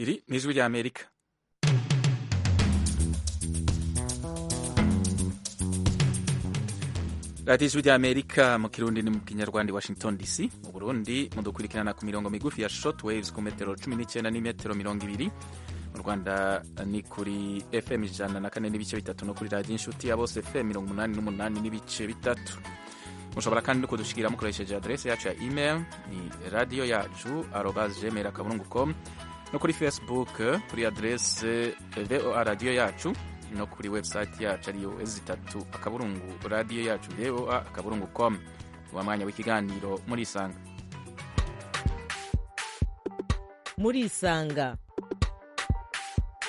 iri ni ijwi ry'amerika radiyo ijwi ry'amerika mu kirundi ni mu kinyarwanda i washington dc mu burundi mudukurikirana ku mirongo migufi ya short waves ku metero cumi n'icyenda n'imetero mirongo ibiri mu rwanda ni kuri fm ijana na kane n'ibice bitatu no kuri radiyo inshuti ya bose fm mirongo umunani n'umunani n'ibice bitatu mushobora kandi no kudushyikira mukoresheje aderesi yacu ya email ni radiyo yacu arobas gmail akaburungu com no kuri facebook kuri aderesi voa radiyo yacu no kuri website yacu ariyo zitatu akaburungu radiyo yacu voa akaburungu com uwa mwanya w'ikiganiro muri isanga muri isanga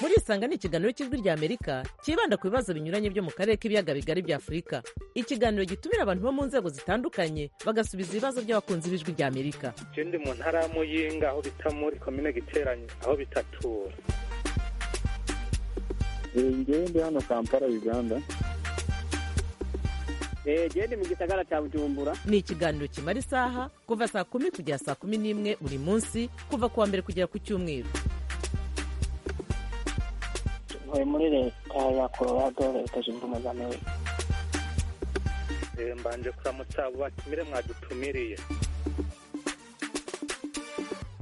muri isanga ni ikiganiro cy'ijwi ry'amerika cyibanda ku bibazo binyuranye byo mu karere k'ibiyaga bigari bya afurika ikiganiro gitumira abantu bo mu nzego zitandukanye bagasubiza ibibazo by'abakunzi b'ijwi ry'amerika ikindi mu ntara ya muyinga aho bita muri komine giteranye aho bitatura ngewe ndi hano kampala uganda gende mu gisagara cya bujumbura ni ikiganiro kimara isaha kuva saa kumi kugera saa kumi n'imwe buri munsi kuva ku wa mbere kugera ku cyumweru ntuye muri leta ya colorado leta zunze ubumwe za amerika mbanje kuramutsa abo batumire mwadutumiriye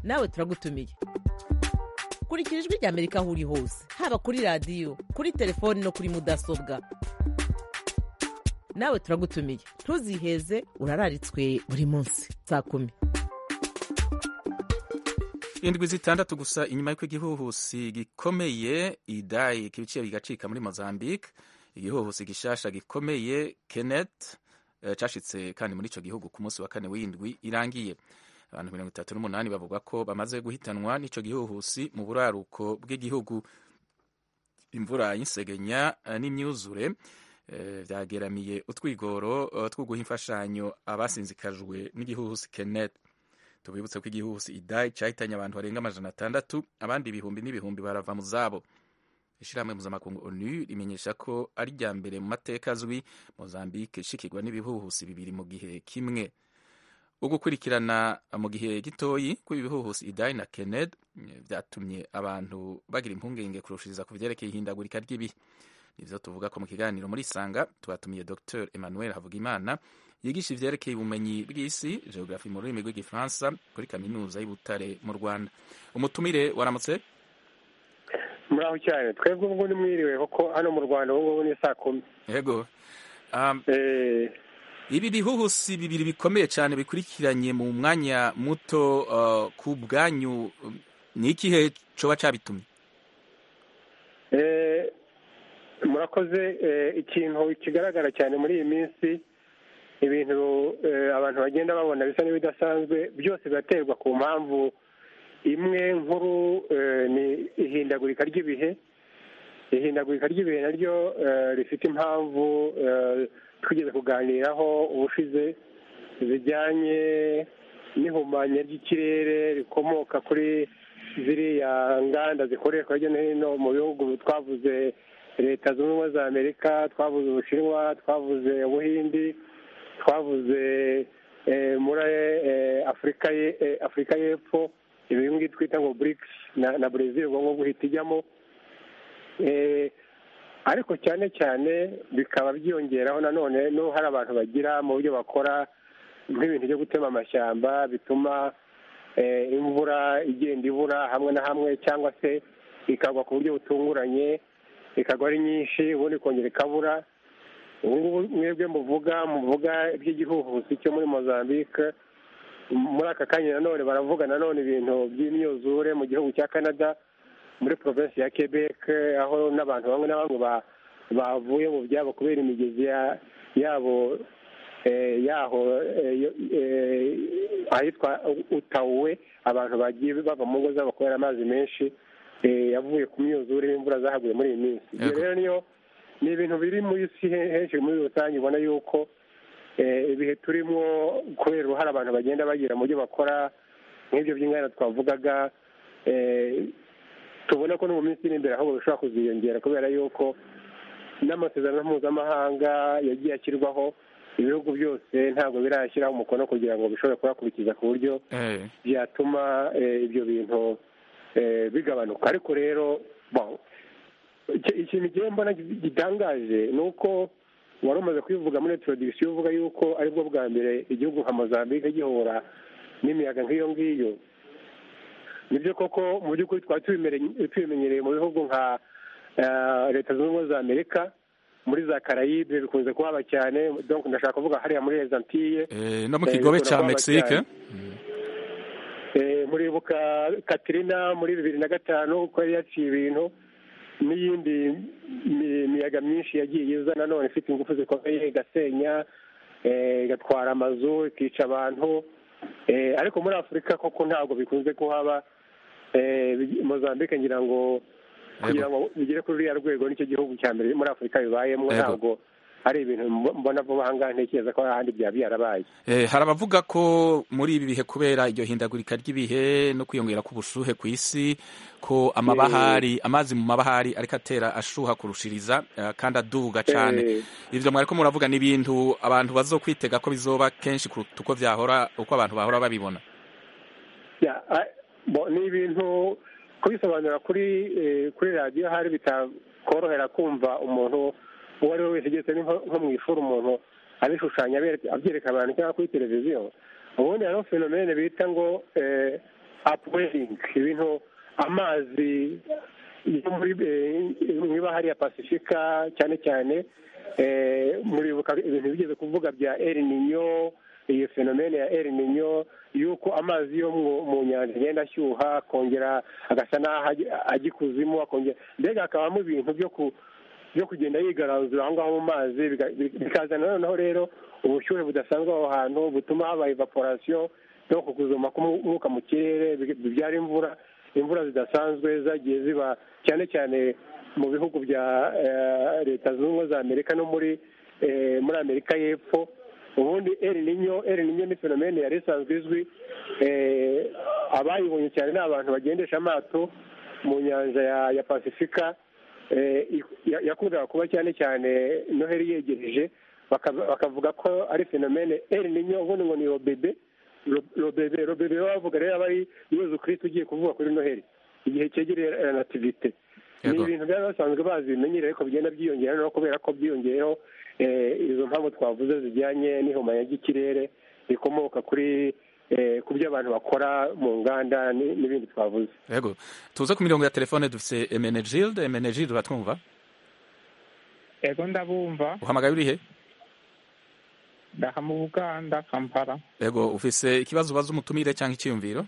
nawe turagutumiye kurikira ijwi ry'amerika aho uri hose haba kuri radiyo kuri telefoni no kuri mudasobwa nawe turagutumiye ntuziheze urararitswe buri munsi saa kumi indwi zitandatu gusa inyuma y'uko igihuhusi gikomeye idayi kibice bigacika muri mozambique igihuhusi gishasha gikomeye kenet cashitse kandi muri ico gihugu ku munsi wa kane w'indwi irangiye abantu mirongo itatu n'umunani bavuga ko bamaze guhitanwa n'ico gihuhusi mu buraruko bw'igihugu imvura y'insegenya n'imyuzure vyageramiye utwigoro twuguha imfashanyo abasinzikajwe n'igihuhusi kenet tubibutse ko igihuhusi idayi cyahitanye abantu barenga amajana atandatu abandi ibihumbi n'ibihumbi barava mu zabo ishyirahamwe mpuzamakungu onu rimenyesha ko ari irya mbere mu mateka azwi mozambique ishikirwa n'ibihuhusi bibiri mu gihe kimwe ugukurikirana mu gihe gitoyi kw'ibi bihuhusi idayi na kened byatumye abantu bagira impungenge kurushiriza ku byerekeye ihindagurika ry'ibihe nibyo tuvuga ko mu kiganiro muri isanga twatumiye dr emmanuel havugimana yigisha ivyerekeye ubumenyi bw'isi geografi mu rurimi rw'igifaransa kuri kaminuza y'ubutare mu rwanda umutumire waramutse muraho cyane twebwe ubwo nimwiriwe kuko hano mu rwanda ubungubu ni saa kumi yego um, ibi bihuhusi bibiri bikomeye cyane bikurikiranye mu mwanya muto uh, ku bwanyu ni ikihe coba cabitumye murakoze ikintu kigaragara cyane muri iyi minsi ibintu abantu bagenda babona bisa n'ibidasanzwe byose biraterwa ku mpamvu imwe nkuru ni ihindagurika ry'ibihe ihindagurika ry'ibihe naryo rifite impamvu twigeze kuganiraho ubushize zijyanye n'ihumanya ry'ikirere rikomoka kuri ziriya nganda zikoreshwa hirya no hino mu bihugu twavuze leta zunze ubumwe za amerika twavuze ubushinwa twavuze ubuhindi twavuze muri afurika afurika y'epfo ibi ngibi twita ngo burikisi na brezil ubwo ngubwo uhita ijyamo ariko cyane cyane bikaba byiyongeraho nanone n'ubu hari abantu bagira mu buryo bakora nk'ibintu byo gutema amashyamba bituma imvura igenda ibura hamwe na hamwe cyangwa se ikagwa ku buryo butunguranye ikagwa ari nyinshi ubundi ikongera ikabura ubungubu mwebwe muvuga muvuga iby'igihuhusi cyo muri mozambique muri aka kanya nanone baravuga nanone ibintu by'imyuzure mu gihugu cya canada muri provinsi ya quebec aho n'abantu bamwe na bamwe bavuye mu byabo kubera imigezi yabo yaho ahitwa utawuwe abantu bagiye bava mu ngo zabo kubera amazi menshi yavuye ku myuzure y'imvura zahaguye muri iyi minsi ibyo rero niyo ni ibintu biri muri isi henshi muri rusange ubona yuko ibihe turimo kubera uruhare abantu bagenda bagira mu byo bakora nk'ibyo by'inganda twavugaga tubona ko no mu minsi iri imbere ahubwo bishobora kuziyongera kubera yuko n'amasezerano mpuzamahanga yagiye ashyirwaho ibihugu byose ntabwo birashyiraho umukono kugira ngo bishobore kuyakurikiza ku buryo byatuma ibyo bintu bigabanuka ariko rero ikintu igihe mbona gitangaje ni uko wari umaze kubivuga muri introduction uvuga yuko aribwo bwa mbere igihugu nka mozambique gihura n'imiyaga nk'iyo ngiyo nibyo koko mu by'ukuri twari tubimenyereye mu bihugu nka leta zunze ubumwe za amerika muri za karayibe bikunze kuhaba cyane donc ndashaka kuvuga hariya muri rezantiye no mu kigobe cya mexique muribuka katrina muri bibiri na gatanu uko yari yaciye ibintu n'iyindi miyaga myinshi yagiye iza nanone ifite ingufu zikomeye igasenya igatwara amazu ikica abantu ariko muri afurika koko ntabwo bikunze kuhaba mozambique ngira ngo kugira ngo bigere kuri ruriya rwego nicyo gihugu cya mbere muri afurika bibayemo ntabwo hari ibintu mbona vuba aha ngaha ntekereza ko ahandi byaba byarabaye hari abavuga ko muri ibi bihe kubera iryo hindagurika ry'ibihe no kwiyongera k'ubushuhe ku isi ko amabahari amazi mu mabahari ariko atera ashuha kurushiriza kandi aduga cyane ibyo mwari ko muravuga ni ibintu abantu bazo kwitega ko bizoba kenshi kuruta uko byahora uko abantu bahora babibona ni ibintu kubisobanura kuri kuri radiyo hari bitakorohera kumva umuntu uwo ari we wese ugeze nko mu ishuri umuntu abishushanya abyereka abantu cyangwa kuri televiziyo ubundi hariho fenomene bita ngo apweringi ibintu amazi yo mu ibahari ya pasifika cyane cyane muribuka ibintu bigeze kuvuga bya erininyo iyo fenomene ya erininyo yuko amazi yo mu nyanja agenda ashyuha akongera agasa n'aho agikuzimu akongera mbega hakabamo ibintu byo ku byo kugenda yigaranzura aho ngaho mu mazi bikazana noneho rero ubushyuhe budasanzwe aho hantu butuma haba evaporasiyo no kuzuma k'umwuka mu kirere bibyara imvura imvura zidasanzwe zagiye ziba cyane cyane mu bihugu bya leta zunze ubumwe za amerika no muri muri amerika y'epfo ubundi erininyo erininyo ni fenomene yari isanzwe izwi abayibonye cyane ni abantu bagendesha amato mu nyanja ya pasifika yakundaga kuba cyane cyane noheli yegereje bakavuga ko ari fenomene eri ninyo ubundi ngo ni robebe robebe robebe bavuga rero aba ari yezu kirisiti ugiye kuvuga kuri noheli igihe cyegereye nativite ni ibintu byari basanzwe bazi bimenyere ariko bigenda byiyongera no kubera ko byiyongeyeho izo mpamvu twavuze zijyanye n'ihumanya ry'ikirere rikomoka kuri ku byo abantu bakora mu nganda n'ibindi twavuze yego tuze ku mirongo ya telefone dufite emenegilde emenegilde uratwumva yego ndabumva uhamagaye urihe ndaha mu buganda kampala yego ufise ikibazo ubaza umutumire cyangwa icyiyumviro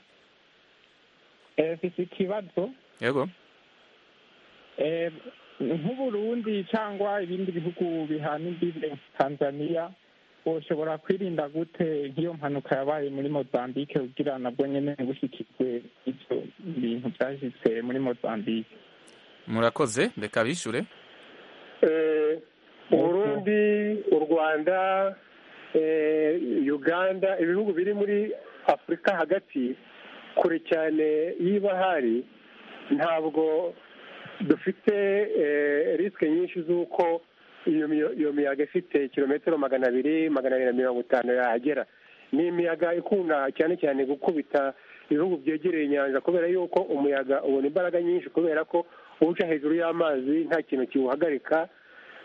ufise ikibazo yego nk'uburundi cyangwa ibindi bihugu bihana imbibe tanzaniya ushobora kwirinda gute nk'iyo mpanuka yabaye muri mozambique kugira nabwo nyine bushyikirwe ibyo bintu byashyitse muri mozambique murakoze reka bishyure uburundi u rwanda uganda ibihugu biri muri afurika hagati kure cyane y'ibahari ntabwo dufite risike nyinshi z'uko iyo miyaga ifite kilometero magana abiri magana abiri na mirongo itanu yahagera ni imiyaga ikunda cyane cyane gukubita ibihugu byegereye inyanja kubera yuko umuyaga ubona imbaraga nyinshi kubera ko uca hejuru y'amazi nta kintu kiwuhagarika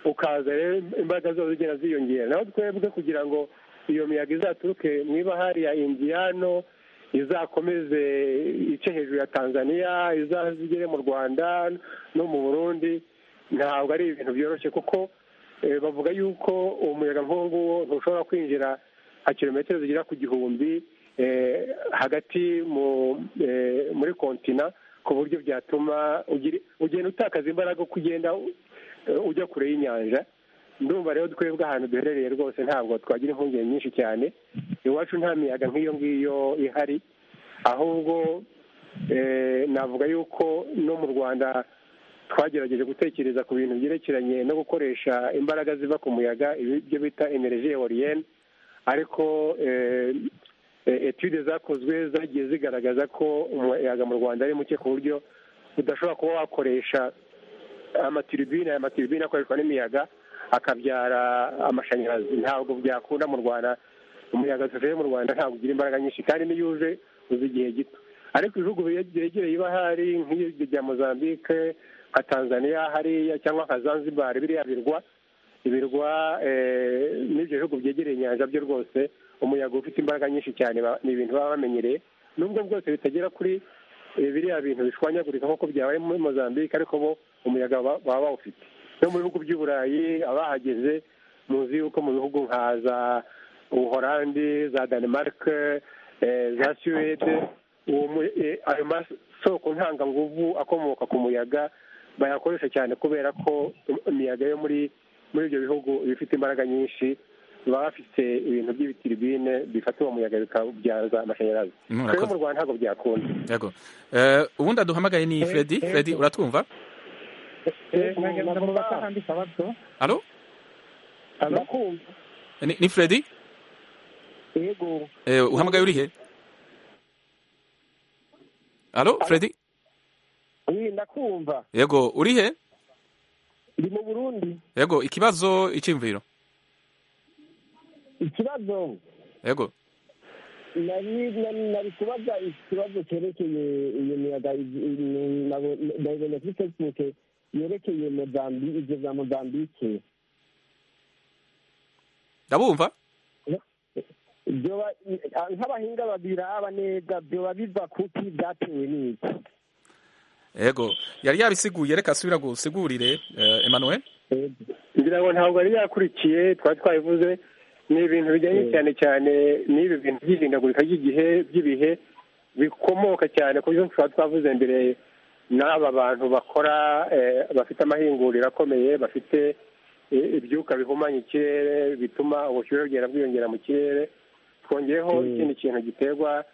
ukaza rero imbaraga zose zigenda ziyongera naho twebwe kugira ngo iyo miyaga izaturuke mu ibahari ya indiyano izakomeze ice hejuru ya tanzania izigere mu rwanda no mu burundi ntabwo ari ibintu byoroshye kuko bavuga yuko umuyaga nk'uwo nguwo ntushobora kwinjira nka kilometero zigera ku gihumbi hagati muri kontina ku buryo byatuma ugenda utakaza imbaraga uko ugenda ujya kure y'inyanja ndumva rero twebwe ahantu duherereye rwose ntabwo twagira impungenge nyinshi cyane iwacu nta miyaga nk'iyo ngiyo ihari ahubwo navuga yuko no mu rwanda twagerageje gutekereza ku bintu byerekeranye no gukoresha imbaraga ziva ku muyaga ibyo bita energy eoliyene ariko etude zakozwe zagiye zigaragaza ko umuyaga mu rwanda ari muke ku buryo udashobora kuba wakoresha amatiribine aya matiribine akoreshwa n'imiyaga akabyara amashanyarazi ntabwo byakunda mu rwanda umuyaga tuvuye mu rwanda ntabwo ugira imbaraga nyinshi kandi n'iyo uje uza igihe gito ariko ibihugu byegereye ibahari nk'ibyo bya mozambique nka tanzania hariya cyangwa nka zanzibar biriya birwa ibirwa n'ibyo bihugu byegereye inyanja byo rwose umuyaga ufite imbaraga nyinshi cyane ni ibintu baba bamenyereye nubwo bwose bitagera kuri biriya bintu bishwanyagurika nk'uko byabaye muri mozambique ariko bo umuyaga baba bawufite no mu bihugu by'uburayi abahageze muzi yuko mu bihugu nka za ubuhorandi za denmark za suwede ayo masoko ntanganguvu akomoka ku muyaga bayakoresha cyane kubera ko imiyaga yo muri muri ibyo bihugu bifite imbaraga nyinshi baba bafite ibintu by'ibitiribine bifata uwo muyaga bikabyaza amashanyarazi rero mu rwanda ntabwo byakunda yego ubundi aduhamagaye ni fredi fredi uratwumva alo ni fredi yego uhamagaye urihe alo fredi ndakumva yego urihe ndi mu burundi yego ikibazo icyimviro ikibazo yego nari kubaza ikibazo cyerekeye iyo miyaga nabibonye kuri fesibuke yerekeye ibyo bya mozambike ndabumva nk'abahinga babiraba neza byoba biva kuki byatewe n'iki yego yari yabisiguye reka asubira gusigurire Emmanuel ngira ngo ntabwo yari yakurikiye twari twabivuze ni ibintu bijyanye cyane cyane n'ibi bintu by'ihindagurika ry'igihe by'ibihe bikomoka cyane ku byo tuba twavuze mbere n'aba bantu bakora bafite amahinguriro akomeye bafite ibyuka bihumanya ikirere bituma ubushyuhe bugenda bwiyongera mu kirere twongeyeho ikindi kintu giterwa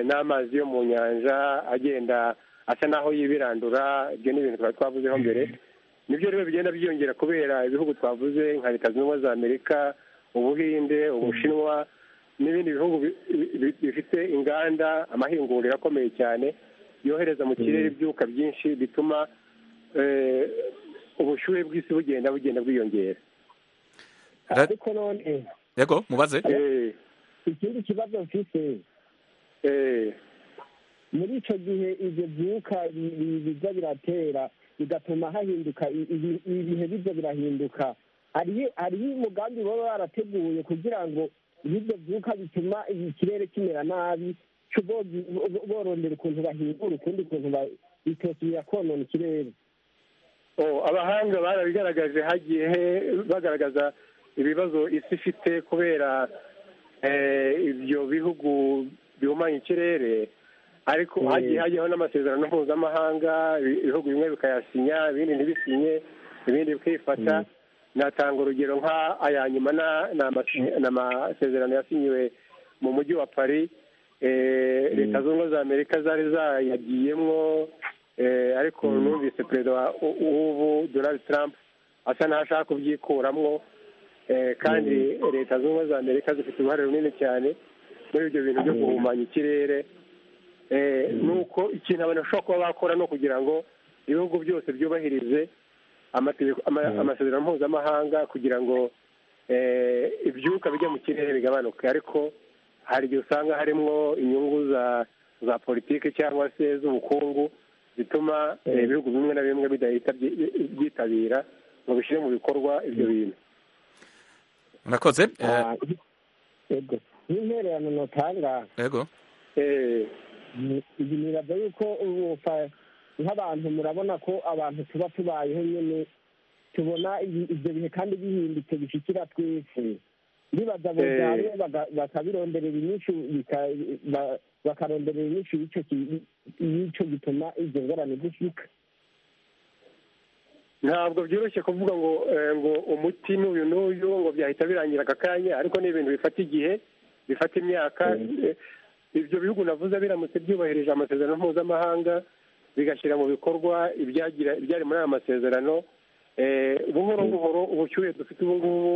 n'amazi yo mu nyanja agenda asa naho yibirandura ibyo ni ibintu twari twavuzeho mbere nibyo rero bigenda byiyongera kubera ibihugu twavuze nka leta zunze ubumwe za amerika ubuhinde ubushinwa n'ibindi bihugu bifite inganda amahinguriro akomeye cyane yohereza mu kirere ibyuka byinshi bituma ubushyuhe bw'isi bugenda bugenda bwiyongera ariko none yego mubaze ikindi kibazo mfite muri icyo gihe ibyo byuka biza biratera bigatuma hahinduka ibihe biza birahinduka hariho umugambi baba barateguye kugira ngo ibyo byuka bituma ikirere kimera nabi borondera ukuntu bahingura ukundi kuntu bitosubira konona ikirere abahanga barabigaragaje hagiye bagaragaza ibibazo isi ifite kubera ibyo bihugu bihumanya ikirere ariko hagiye hajyaho n'amasezerano mpuzamahanga ibihugu bimwe bikayasinya ibindi ntibisinye ibindi bikifata natanga urugero nka aya nyuma ni amasezerano yasinyiwe mu mujyi wa paris leta zunze ubumwe za amerika zari zayagiyemo ariko numvise perezida w'ubu donald trump asa n'aho ashaka kubyikuramo kandi leta zunze ubumwe za amerika zifite uruhare runini cyane muri ibyo bintu byo guhumanya ikirere ni uko ikintu abantu bashobora kuba bakora ni ukugira ngo ibihugu byose byubahirize amasezerano mpuzamahanga kugira ngo ibyuka bijya mu kirere bigabanuke ariko hari igihe usanga harimo inyungu za za politiki cyangwa se z'ubukungu zituma ibihugu bimwe na bimwe bidahita byitabira ngo bishyire mu bikorwa ibyo bintu murakoze yego n'intererano notanga yego ibi niraza yuko nk'abantu murabona ko abantu tuba tubayeho nyine tubona ibyo bihe kandi bihindutse bishikira twese nibaza bujyanye bakabironderera inyinshi bakaronderera inyinshi y'icyo gituma izo ngorane zishika ntabwo byoroshye kuvuga ngo ngo umuti n'uyu n'uyu ngo byahita birangira aka kanya ariko ni ibintu bifata igihe bifata imyaka ibyo bihugu navuze biramutse byubahirije amasezerano mpuzamahanga bigashyira mu bikorwa ibyari muri aya masezerano buhoro buhoro ubushyuhe dufite ubu ngubu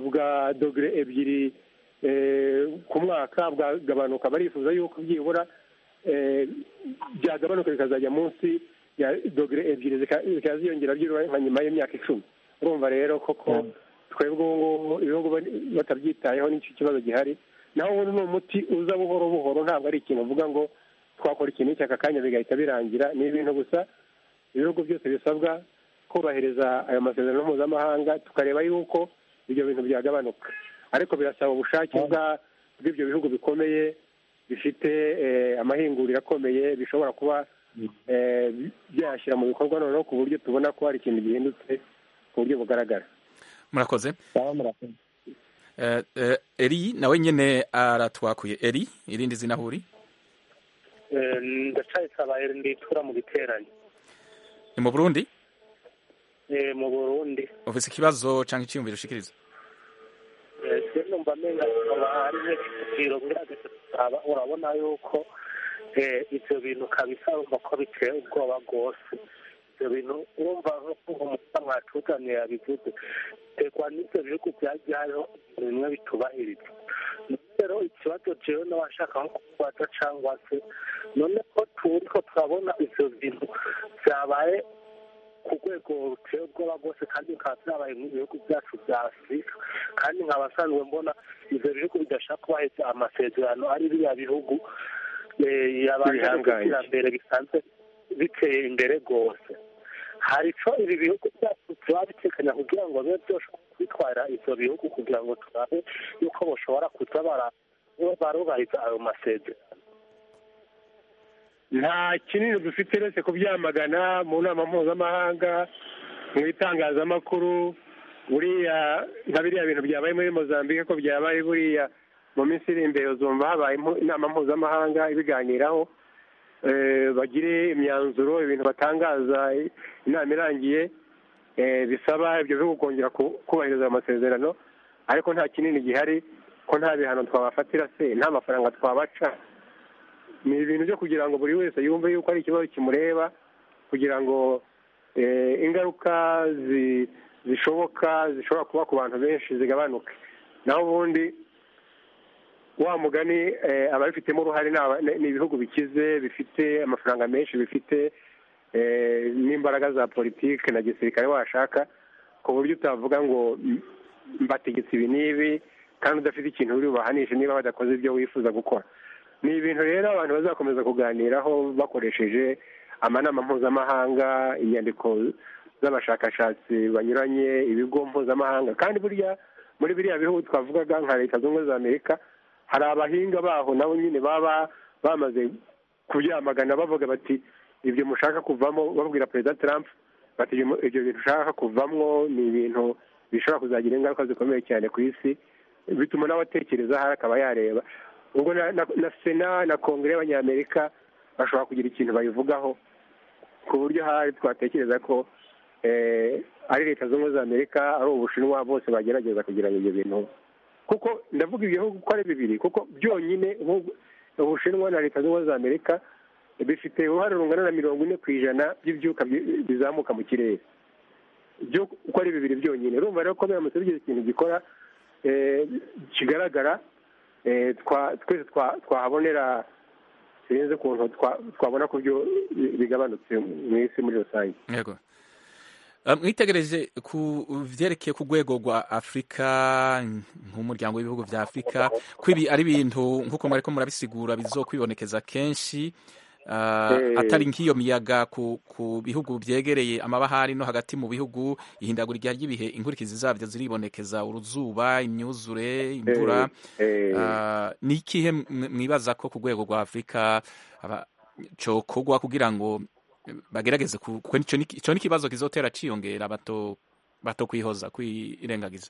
bwa dogere ebyiri ku mwaka bwagabanuka barifuza yuko byibura byagabanuka bikazajya munsi ya dogere ebyiri zikaba ziyongera byibura nka nyuma y'imyaka icumi urumva rero koko twebwe ubu ngubu ibihugu batabyitayeho nicyo kibazo gihari naho ubundi ni umuti uza buhoro buhoro ntabwo ari ikintu uvuga ngo twakora ikintu iki aka kanya bigahita birangira ni ibintu gusa ibihugu byose bisabwa kubahiriza ayo masezerano mpuzamahanga tukareba yuko ibyo bintu byagabanuka ariko birasaba ubushake bwa bw'ibyo bihugu bikomeye bifite eh, amahinguriro akomeye bishobora kuba eh, byashyira mu bikorwa noneho ku buryo tubona ko hari ikintu gihindutse ku buryo bugaragara murakoze baba murakoze Eh, eh, eri nawe nyine aratwakuye eri irindi zina huri Eh, ndacayisabaye nditura mu giteranyo ni mu burundi Eh, mu burundi ufite ikibazo cyangwa icyiyumviro ushikiriza Eh, se numva amenga ari nk'ikiciro ngerageza gusaba urabona yuko eh, ivyo bintu kabisa urumva ko biteye ubwoba rwose ivyo bintu urumva nk'umusa mwatuzaniye yabivuze tegwa n'ivyo bihugu byajyayeho ibintu bimwe bitubahiriza None rero ikibazo jewe n'abashaka nko kubaza cangwa se none ko turiko turabona ivyo bintu vyabaye ku rwego ruteye ubwoba rwose kandi bikaba byabaye mu bihugu byacu bya afurika kandi nkabasanzwe mbona ibyo bihugu bidashaka kubahiriza amasezerano ari biriya bihugu eh, yabanje Bihangaye. gutera imbere bisanzwe biteye imbere rwose hari ico ibi bihugu byacu tuba bitekanya kugira ngo bibe byoshobora kwitwara ivyo bihugu kugira ngo turabe yuko boshobora kuza bara- barubahiriza ayo masezerano nta kinini dufite uretse kubyamagana mu nama mpuzamahanga mu itangazamakuru buriya nka biriya bintu byabaye muri mozambique ko byabaye buriya mu minsi iri imbere uzumva habaye impu- inama mpuzamahanga ibiganiraho eh, bagire imyanzuro ibintu batangaza eh, inama irangiye eh, bisaba ibyo bihugu kongera ku- kubahiriza ayo masezerano ariko nta kinini gihari ko nta bihano twabafatira se nta mafaranga twabaca ni ibintu byo kugira ngo buri wese yumve yuko ari ikibazo kimureba kugira ngo eh, ingaruka zi- zishoboka zishobora kuba ku bantu benshi zigabanuke naho ubundi wa mugani eh, ababifitemo uruhare ni aba- ni- ni ibihugu bikize bifite amafaranga menshi bifite eh, n'imbaraga za politiki na gisirikare washaka ku buryo utavuga ngo "M- mbategetse ibi n'ibi kandi udafite ikintu uri bubahanishe niba badakoze ibyo wifuza gukora ni ibintu rero abantu bazakomeza kuganiraho bakoresheje amanama mpuzamahanga inyandiko z'abashakashatsi banyuranye ibigo mpuzamahanga kandi burya muri biriya bihugu twavugaga nka leta zunze ubumwe za amerika hari abahinga baho nabo nyine baba bamaze kubyamagana bavuga bati ibyo mushaka kuvamo babwira perezida trump bati "Ibyo- ibyo bintu ushaka kuvamwo ni ibintu bishobora kuzagira ingaruka zikomeye cyane ku isi bituma n'abatekereza hari akaba yareba ubwo na, na, na sena na kongere y'abanyamerika bashobora kugira ikintu bayivugaho ku buryo hari twatekereza ko eh, ari leta zunze ubumwe za amerika ari ubushinwa bose bagerageza kugira ngo ibyo bintu kuko ndavuga ibihugu ko ari bibiri kuko byonyine ubu- ubushinwa na leta zunze ubumwe za amerika bifite uruhare rungana na mirongo ine ku ijana by'ibyuka bi- bizamuka mu kirere byo uko ari bibiri byonyine urumva rero ko biramutse bigize ikintu gikora eh, kigaragara eh, twa- twese twa- twahabonera birenze ukuntu twa- twabona ku byo bigabanutse mu isi muri rusange yego Eh, mwitegereje ku vyerekeye ku rwego rwa afurika nk'umuryango w'ibihugu vya afurika ko ibi ari ibintu nk'uko mwariko murabisigura bizokwibonekeza kenshi eh, Eh. atari nk'iyo miyaga ku, ku bihugu vyegereye amabahari no hagati mu bihugu ihindagurika ry'ibihe inkurikizi zavyo ziribonekeza uruzuba imyuzure imvura Eh, Ah, ni ikihe mw- mwibaza ko ku rwego rwa afurika aba- cokogwa kugira ngo eh, bagerageze ku- kuko ico ni ki- ico ni ikibazo kizotera ciyongera bato bato kwihoza kwirengagiza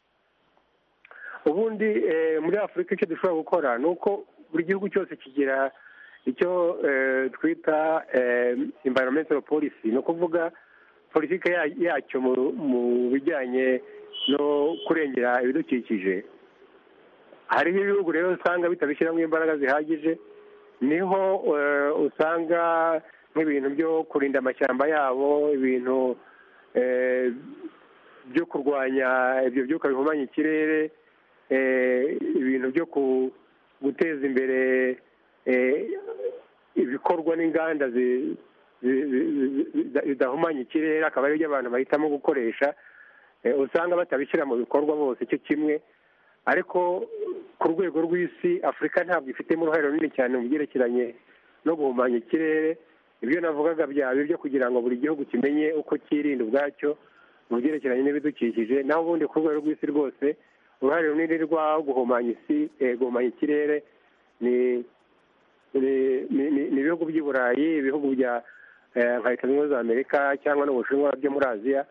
ubundi eh, muri afurika icyo dushobora gukora ni uko buri gihugu cyose kigira icyo eh, twita eh, environmental policy ni ukuvuga politiki ya- yacyo mu- mu bijyanye no kurengera ibidukikije hariho ibihugu rero usanga bitabishyiramo imbaraga zihagije niho eh, usanga nk'ibintu byo kurinda amashyamba yabo ibintu eh, byo kurwanya ibyo byuka bihumanya ikirere eh, ibintu byo ku- guteza imbere eh, ibikorwa n'inganda zi- zi- zi- zi- zi- zidahumanya ikirere akaba aribyo abantu bahitamo gukoresha Eh, usanga batabishyira mu bikorwa bose cyo kimwe ariko ku rwego rw'isi afurika ntabwo ifitemo uruhare runini cyane mu byerekeranye no guhumanya ikirere ibyo navugaga byaba ibyo kugira ngo buri gihugu kimenye uko cyirinda ubwacyo mu byerekeranye n'ibidukikije naho ubundi ku rwego rw'isi rwose uruhare runini rwa guhumanya isi eh, guhumanya ikirere ni ni- ni- ni ni ibihugu by'i burayi ibihugu bya eh, nka leta zunze ubumwe za amerika cyangwa n'ubushinwa byo muri aziya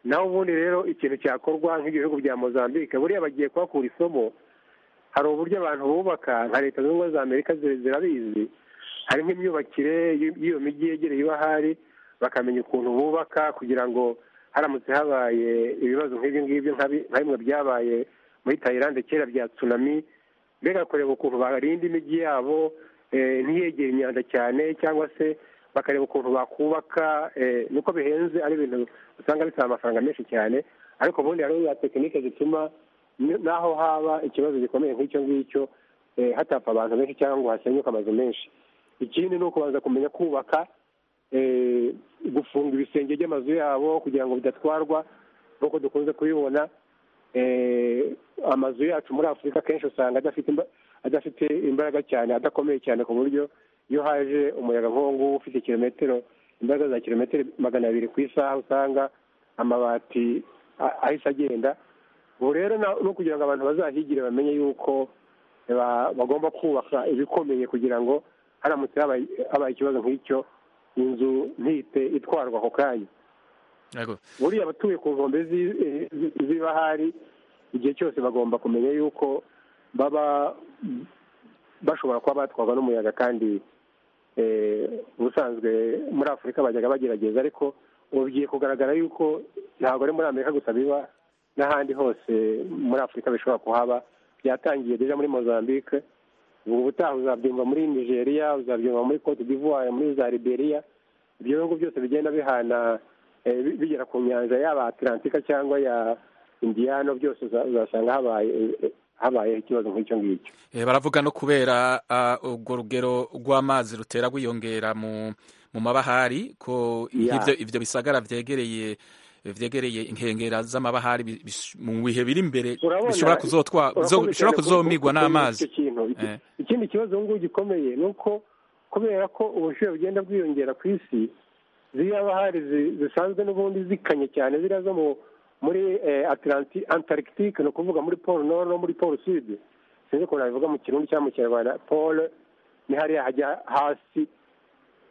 naho ubundi rero ikintu cyakorwa nk'ibyo bihugu bya mozambique buriya bagiye kuhakura isomo hari uburyo abantu bubaka nka leta zunze ubumwe za amerika zi- zirabizi hari nk'imyubakire y'i- y'iyo mijyi yegereye ibahari bakamenya ukuntu bubaka kugira ngo haramutse habaye ibibazo nk'ibyo ngibyo nka bi- nka bimwe byabaye muri tayilande kera bya tsunami mbega kureba ukuntu barinda imijyi yabo eh, ntiyegere imyanda cyane cyangwa se bakareba ukuntu bakubaka eh, niko bihenze ari ibintu usanga bisaba amafaranga menshi cyane ariko ubundi hariho za tekinike zituma n- n'aho haba ikibazo gikomeye nk'icyo ngicyo eh, hatapfa abantu benshi cyangwa ngo hasenyuke amazu menshi ikindi ni ukubanza kumenya kubaka eh, gufunga ibisenge by'amazu yabo kugira ngo bidatwarwa nk'uko dukunze kubibona eh, amazu yacu muri afurika akenshi usanga adafite imba- adafite imbaraga cyane adakomeye cyane ku buryo iyo haje umuyaga nk'uwo nguwo ufite kilometero imbaraga za kilometero magana abiri ku isaha usanga amabati a- ahise agenda ubu rero na- ni ukugira ngo abantu bazahigire bamenye yuko ba- bagomba kubaka ibikomeye kugira ngo haramutse habaye habaye ikibazo nk'icyo inzu ntihite itwarwa ako kanya Yego. buriya abatuye ku nkombe zi- eh, zi- z'ibahari igihe cyose bagomba kumenya yuko baba bashobora kuba batwarwa n'umuyaga kandi eh, ubusanzwe muri afurika bajyaga bagerageza ariko ubu bigiye kugaragara yuko ntabwo ari muri amerika gusa biba n'ahandi hose muri afurika bishobora kuhaba byatangiye deja muri mozambique ubu ubutaha uzabyumva muri nigeria uzabyumva muri cote d'ivoire muri za liberia ibyo bihugu byose bigenda bihana eh, bi- bigera ku nyanja yaba atlantika cyangwa ya indiyano byose uza- uzasanga habaye eh, habayeho ikibazo nk'icyo ngicyo Eh, baravuga no kubera ah, urwo rugero rw'amazi rutera rwiyongera mu mu mabahari ko Yeah. nk'ibyo ibyo bisagara vyegereye vyegereye inkengera z'amabahari bi- bish- mu bihe biri imbere urabona bishobora kuzotwa urakoze bizo- cyane bishobora ku- kuzomigwa ku- kumenya n'amazi icyo kintu. Iki- Eh. ikindi kibazo ubu ngubu gikomeye ni uko kubera ko ubushyuhe bugenda bwiyongera ku isi ziriya bahari zi- zisanzwe n'ubundi zikanye cyane ziriya zo mu- muri eh, Atlanti- antarctique ni ukuvuga muri pole nord no muri pole sud sinzi ukuntu nabivuga mu kirundi cyangwa mu kinyarwanda pole ni hariya hajya hasi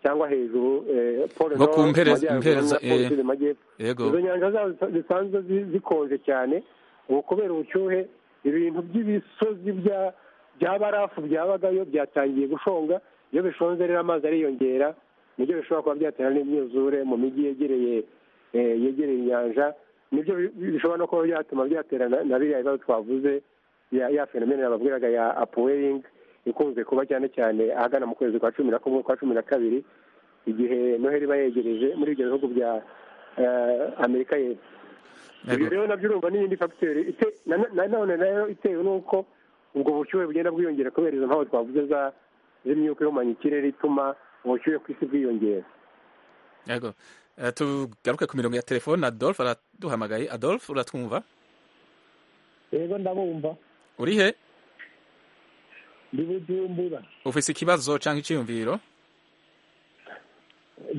cyangwa hejuru eh, pole Nko ku nord mpere- majyaruguru mpere za- na pole eh, sud majyepfo izo yego nyanja zazo zisa- zisanzwe zi- zikonje cyane ubu kubera ubushyuhe ibintu by'ibisozi bya- bya barafu byabagayo byatangiye gushonga iyo bishonze rero amazi ariyongera nibyo bishobora kuba byatera n'imyuzure mu mijyi yegereye eh, yegereye inyanja nibyo bi- bi- bishobora no kuba byatuma byatera na- na biriya bibazo twavuze ya ya fenomene nababwiraga ya apoweringi ikunze kuba cyane cyane ahagana mu kwezi kwa cumi na kumwe kwa cumi na kabiri igihe noheli iba yegereje muri ibyo bihugu bya eh, amerika y'epfo ibyo yego rero nabyo urumva n'iyindi fagiteri ite- na- na- na none nayo itewe n'uko ubwo bushyuhe bugenda bwiyongera kubera izo mpamvu twavuze za- z'imyuka ihumanya ikirere ituma ubushyuhe ku isi bwiyongera yego Eh, tugaruke ku mirongo ya telefone Adolphe araduhamagaye Adolphe uratwumva rero ndabumva uri he ndi bujumbura ufise ikibazo canke iciyumviro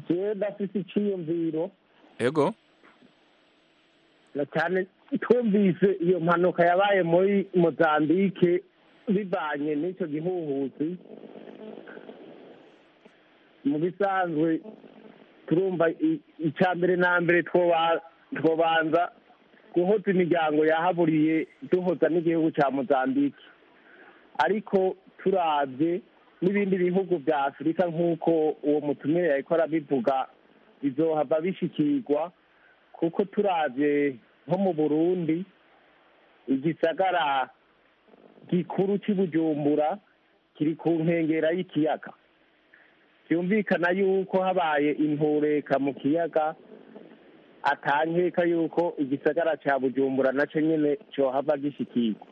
jewe ndafise iciyumviro yego na cyane twumvise iyo mpanuka yabaye muri mozambike bivanye n'icyo gihuhusi mu bisanzwe turumva i- icya mbere na mbere twoba- twobanza guhoza imiryango yahaburiye duhoza n'igihugu cya mozambike ariko turabye n'ibindi bihugu bya afurika nk'uko uwo mutumire yariko arabivuga bizohava bishikirwa kuko turabye nko mu burundi igisagara gikuru cy'i bujumbura kiri ku nkengera y'ikiyaga byumvikana yuko habaye intureka mu kiyaga atankeka yuko igisagara cya bujumbura nacyo nyine cyohava gishikirwa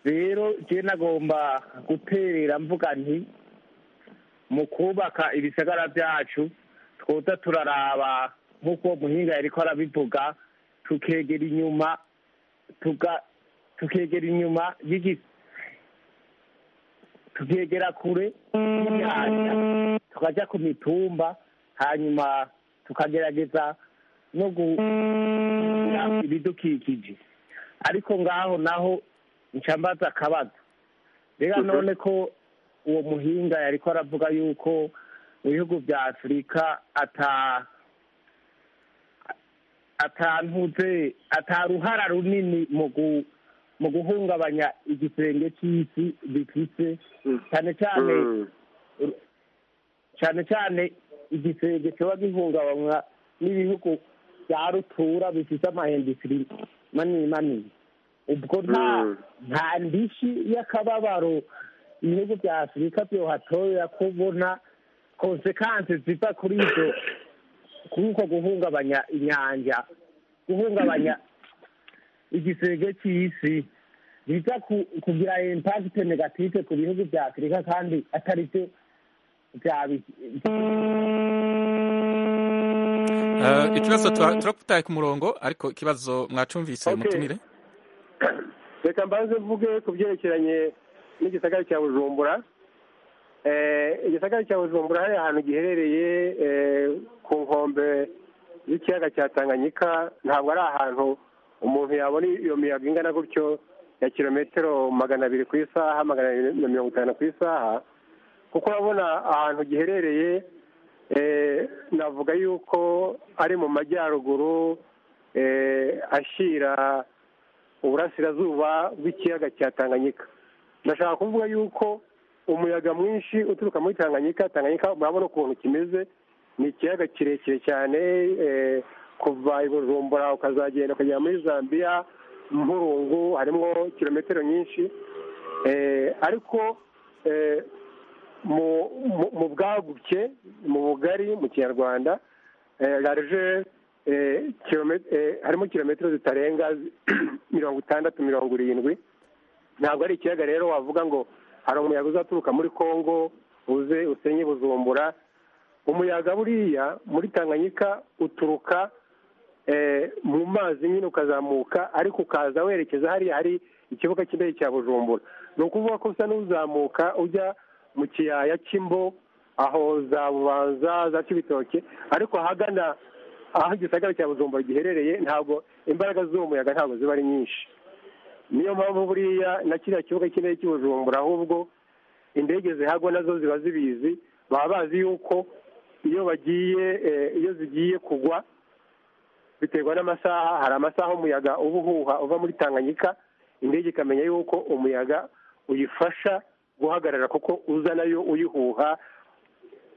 rero jewe nagomba guterera mvuga nti mu kubaka ibisagara byacu twoza turaraba nk'uko uwo muhinga yariko arabivuga tukegera inyuma tuga- tukegera inyuma y'igi- tukegera kure y'imyanya tukajya ku mitumba hanyuma tukagerageza no guhindura ibidukikije ariko ngaho naho nshambaza akabazo rero none ko uwo muhinga yari ko aravuga yuko mu bihugu bya afurika ata atantuze ataruhara runini mu gu- mu guhungabanya igisenge cy'isi bifite cyane cyane cyane cyane igisenge kiba gihungabanywa n'ibihugu bya rutura bifite amahindisiri manini manini ubwo nta Mm. nta ndishyi y'akababaro ibihugu bya afurika byohatorera kubona konsekansi ziva kuri ibyo kuri uko guhungabanya inyanja guhungabanya igisenge cy'isi biza ku- kugira impagite negative ku bihugu bya afurika kandi atari byo Eh, ikibazo tura- turakutaye ku murongo ariko ikibazo mwacumvise Okay. mutumire reka mbanze mvuge ku byerekeranye n'igisagara cya bujumbura Eh, igisagara cya bujumbura hari ahantu giherereye eh, ku nkombe z'ikiyaga cya tanganyika ntabwo ari ahantu umuntu yabona iyo miyaga ingana gutyo ya kilometero magana abiri ku isaha magana abiri na mirongo itanu ku isaha kuko urabona ahantu giherereye eh, navuga yuko ari mu majyaruguru eh, ashyira uburasirazuba bw'ikiyaga cya tanganyika ndashaka kuvuga yuko umuyaga mwinshi uturuka muri tanganyika tanganyika murabona ukuntu kimeze ni ikiyaga kirekire cyane eh, kuva i bujumbura ukazagenda ukagera muri zambia mpurungu harimo kilometero nyinshi Eh, ariko eh, mu- mu mu bwaguke mu bugari mu kinyarwanda eh, largeur eh, kilome- eh, harimo kilometero zitarenga mirongo itandatu mirongo irindwi ntabwo ari ikiyaga rero wavuga ngo hari umuyaga uzaturuka muri congo uze usenye buzumbura umuyaga buriya muri tanganyika uturuka eh, mu mazi nyine ukazamuka ariko ukaza werekeza hariya hari ikibuga cy'indege cya bujumbura ni ukuvuga ko usa n'uzamuka ujya mu kiyaya cy'imbo aho za bubanza za kibitoke ariko ahagana aho igisagara cya bujumbura giherereye ntabwo imbaraga z'uwo muyaga ntabwo ziba ari nyinshi niyo mpamvu buriya na kiriya kibuga cy'indege cy'ubujumbura ahubwo indege zihagwa nazo ziba zibizi baba bazi yuko iyo bagiye eh, iyo zigiye kugwa biterwa n'amasaha hari amasaha umuyaga uba uhuha uva muri tanganyika indege ikamenya yuko umuyaga uyifasha guhagarara kuko uza nayo uyihuha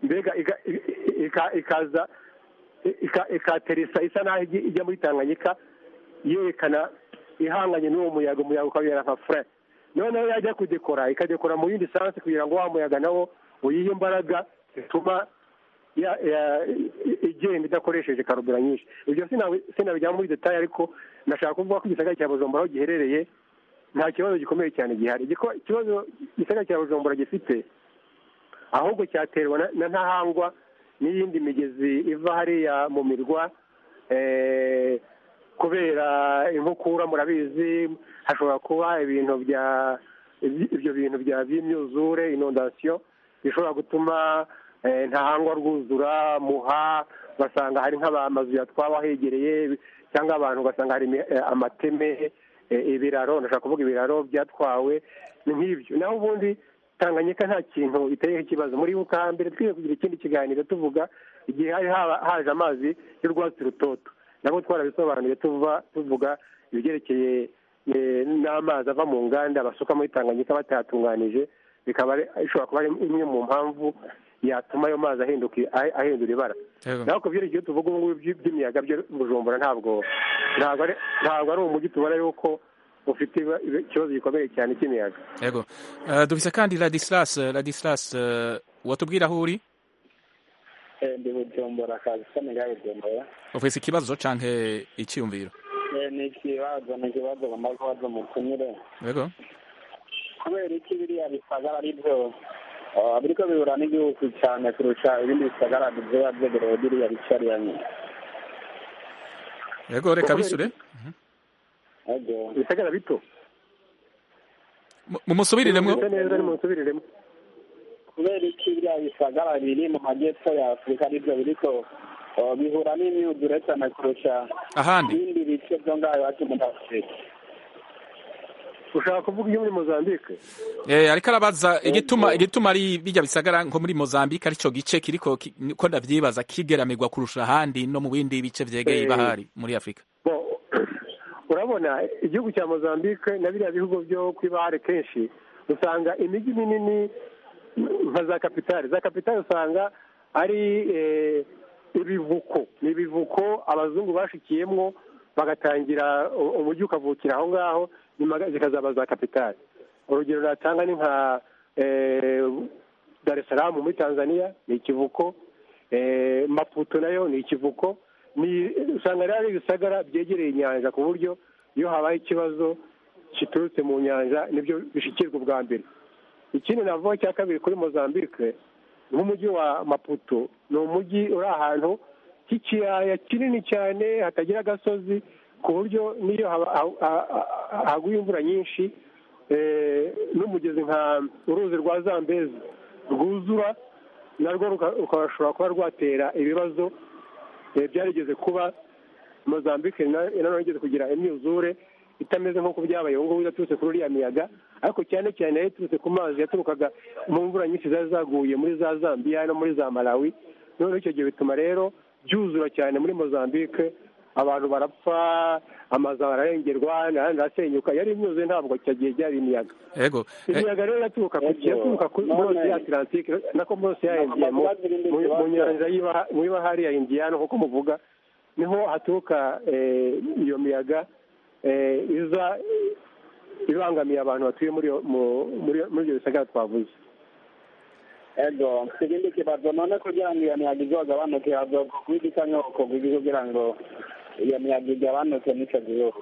mbega iga- i- i- ika- ikaza ika- ikateresa isa naho ijya- ijya muri tanganyika yerekana ihanganye n'uwo muyaga umuyaga ukabera nka fure noneho yajya kudekora ikadekora mu yindi sansi kugira ngo wa muyaga nawo uyihe imbaraga zituma ya- ya- i- igenda idakoresheje karubura nyinshi ibyo sinabi- sinabijyamo muri detaye ariko nashaka kuvuga ko igisagara cya bujumbura aho giherereye nta kibazo gikomeye cyane gihari Igiko- ikibazo igisagara cya bujumbura gifite ahubwo cyaterwa na- na ntahangwa n'iyindi migezi iva hariya mu mirwa eh, kubera inkukura murabizi hashobora kuba ibintu bya iby- ibyo bintu bya by'imyuzure inondasiyo bishobora gutuma eh, ntahangwa rwuzura muha ugasanga hari nk'amazu yatwawe ahegereye cyangwa abantu ugasanga hari imi- eh, amateme eh, ibiraro ndashaka kuvuga ibiraro byatwawe ni nk'ibyo naho ubundi tanganyika nta kintu iteyeho ikibazo muri buka mbere twiye kugira ikindi kiganiro tuvuga igihe hari haba- haje amazi y'urwatsi rutoto nabo twarabisobanuye tuva tuvuga ibyerekeye eh, n'amazi ava mu nganda basuka muri tanganyika batayatunganije bikaba ari- ishobora kuba ari imwe mu mpamvu yatuma ayo mazi ahinduka ah- ahindura ibara Yego. naho ku byerekeye tuvuga ubu ngubu by- by'imiyaga byo bujumbura ntabwo ntabwo ari ntabwo ari umujyi tubona yuko ufite iba- iba- ikibazo gikomeye cyane cy'imiyaga yego Eh, dufise kandi radisilas radisilas watubwira aho uri ndi bujumbura kazi ko niga bujumbura ufise ikibazo canke iciyumviro Eh, ni ikibazo ni ikibazo bamaze kubaza umutumire yego kubera iki biriya bisagara ari byo ah, biriko bihura n'igihugu cyane kurusha ibindi bisagara biba byegerewe biriya bice ariya nyine yego reka bisure ego ibisagara bito Mu- mumusubirire mwo Mumeze neza nimunsubirire kubera iki biriya bisagara biri mu majyepfo ya afurika aribyo biriko uh, bihura n'imyuzure cyane kurusha ahandi ibindi bice byo ngaho iwacu muri afurika ushaka kuvuga iyo muri mozambique Eh, ariko arabaza igituma igituma ari bijya bisagara nko muri Mozambique aricyo gice kiriko ki- ko ndavyibaza kigeramirwa kurusha ahandi no mu bindi bice vyegeye Eh. ibahari muri Afrika Bon, urabona igihugu cya mozambique na biriya bihugu byo ku ibahare kenshi usanga imijyi minini nka za kapitali za kapitali usanga ari eh, ibivuko ni ibivuko abazungu bashikiyemwo bagatangira u- umujyi ukavukira aho ngaho nyuma ga- zikazaba za kapitali urugero natanga ni nka eh, dar es salaam muri tanzania ni ikivuko eh, maputo nayo ni ikivuko ni usanga rero ari ibisagara byegereye inyanja ku buryo iyo habaye ikibazo kiturutse mu nyanja nibyo bishikirwa ubwa mbere ikindi navuga cya kabiri kuri mozambique nk'umujyi wa maputo ni umujyi uri ahantu h'ikiyaya kinini cyane hatagira agasozi ku buryo n'iyo haba- ha- ha- ha- haguye imvura nyinshi eh, n'umugezi nka uruzi rwa zambezi rwuzura narwo ruka- rukashobora kuba rwatera ibibazo eh, byarigeze kuba mozambique na- nanone igeze kugira imyuzure itameze nk'uko byabaye ubu ngubu yaturutse kuri uriya miyaga ariko cyane cyane yaturutse ku mazi yaturukaga mu mvura nyinshi zari zaguye muri za zambiya no muri za malawi noneho icyo gihe bituma rero byuzura cyane muri mozambique abantu barapfa amazu ararengerwa n'ahandi arasenyuka yari imyuzure ntabwo icyo gihe byari imiyaga yego eh, imiyaga rero iraturuka ku Yego. yaturuka kuri None- bose ya atlantique nako bose ya Ntabwo indiyemo bagira ibindi bibazo. mu nyanja y'iba- mu ibahari ya indiyano nk'uko muvuga niho haturuka eh, iyo miyaga eh, iza eh, ibangamiye abantu batuye muri iyo- mu- muri muri ibyo bisagara twavuze ego ikindi kibazo none kugira ngo iyo miyaga izagabanuke hazoka kubidika nyoko kugira kugira ngo iyo miyaga igabanuke n'icyo gihugu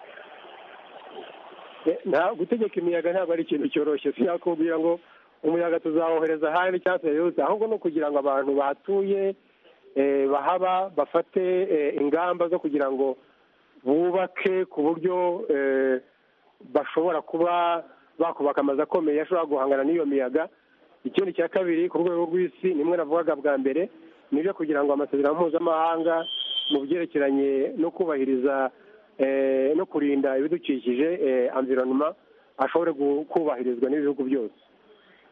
Eh, nta gutegeka imiyaga ntabwo ari ikintu cyoroshye sinakubwira ngo umuyaga tuzawohereza ahandi cyangwa tuyayobotse ahubwo ni ukugira ngo abantu bahatuye eh, bahaba bafate eh, ingamba zo kugira ngo bubake ku buryo eh, bashobora kuba bakubaka amazu akomeye ashobora guhangana n'iyo miyaga ikindi cya kabiri ku rwego rw'isi nimwe navugaga bwa mbere nibyo kugira ngo amasezerano mpuzamahanga mu byerekeranye no kubahiriza eh, no kurinda ibidukikije eh, environment ashobore gu- kubahirizwa n'ibihugu byose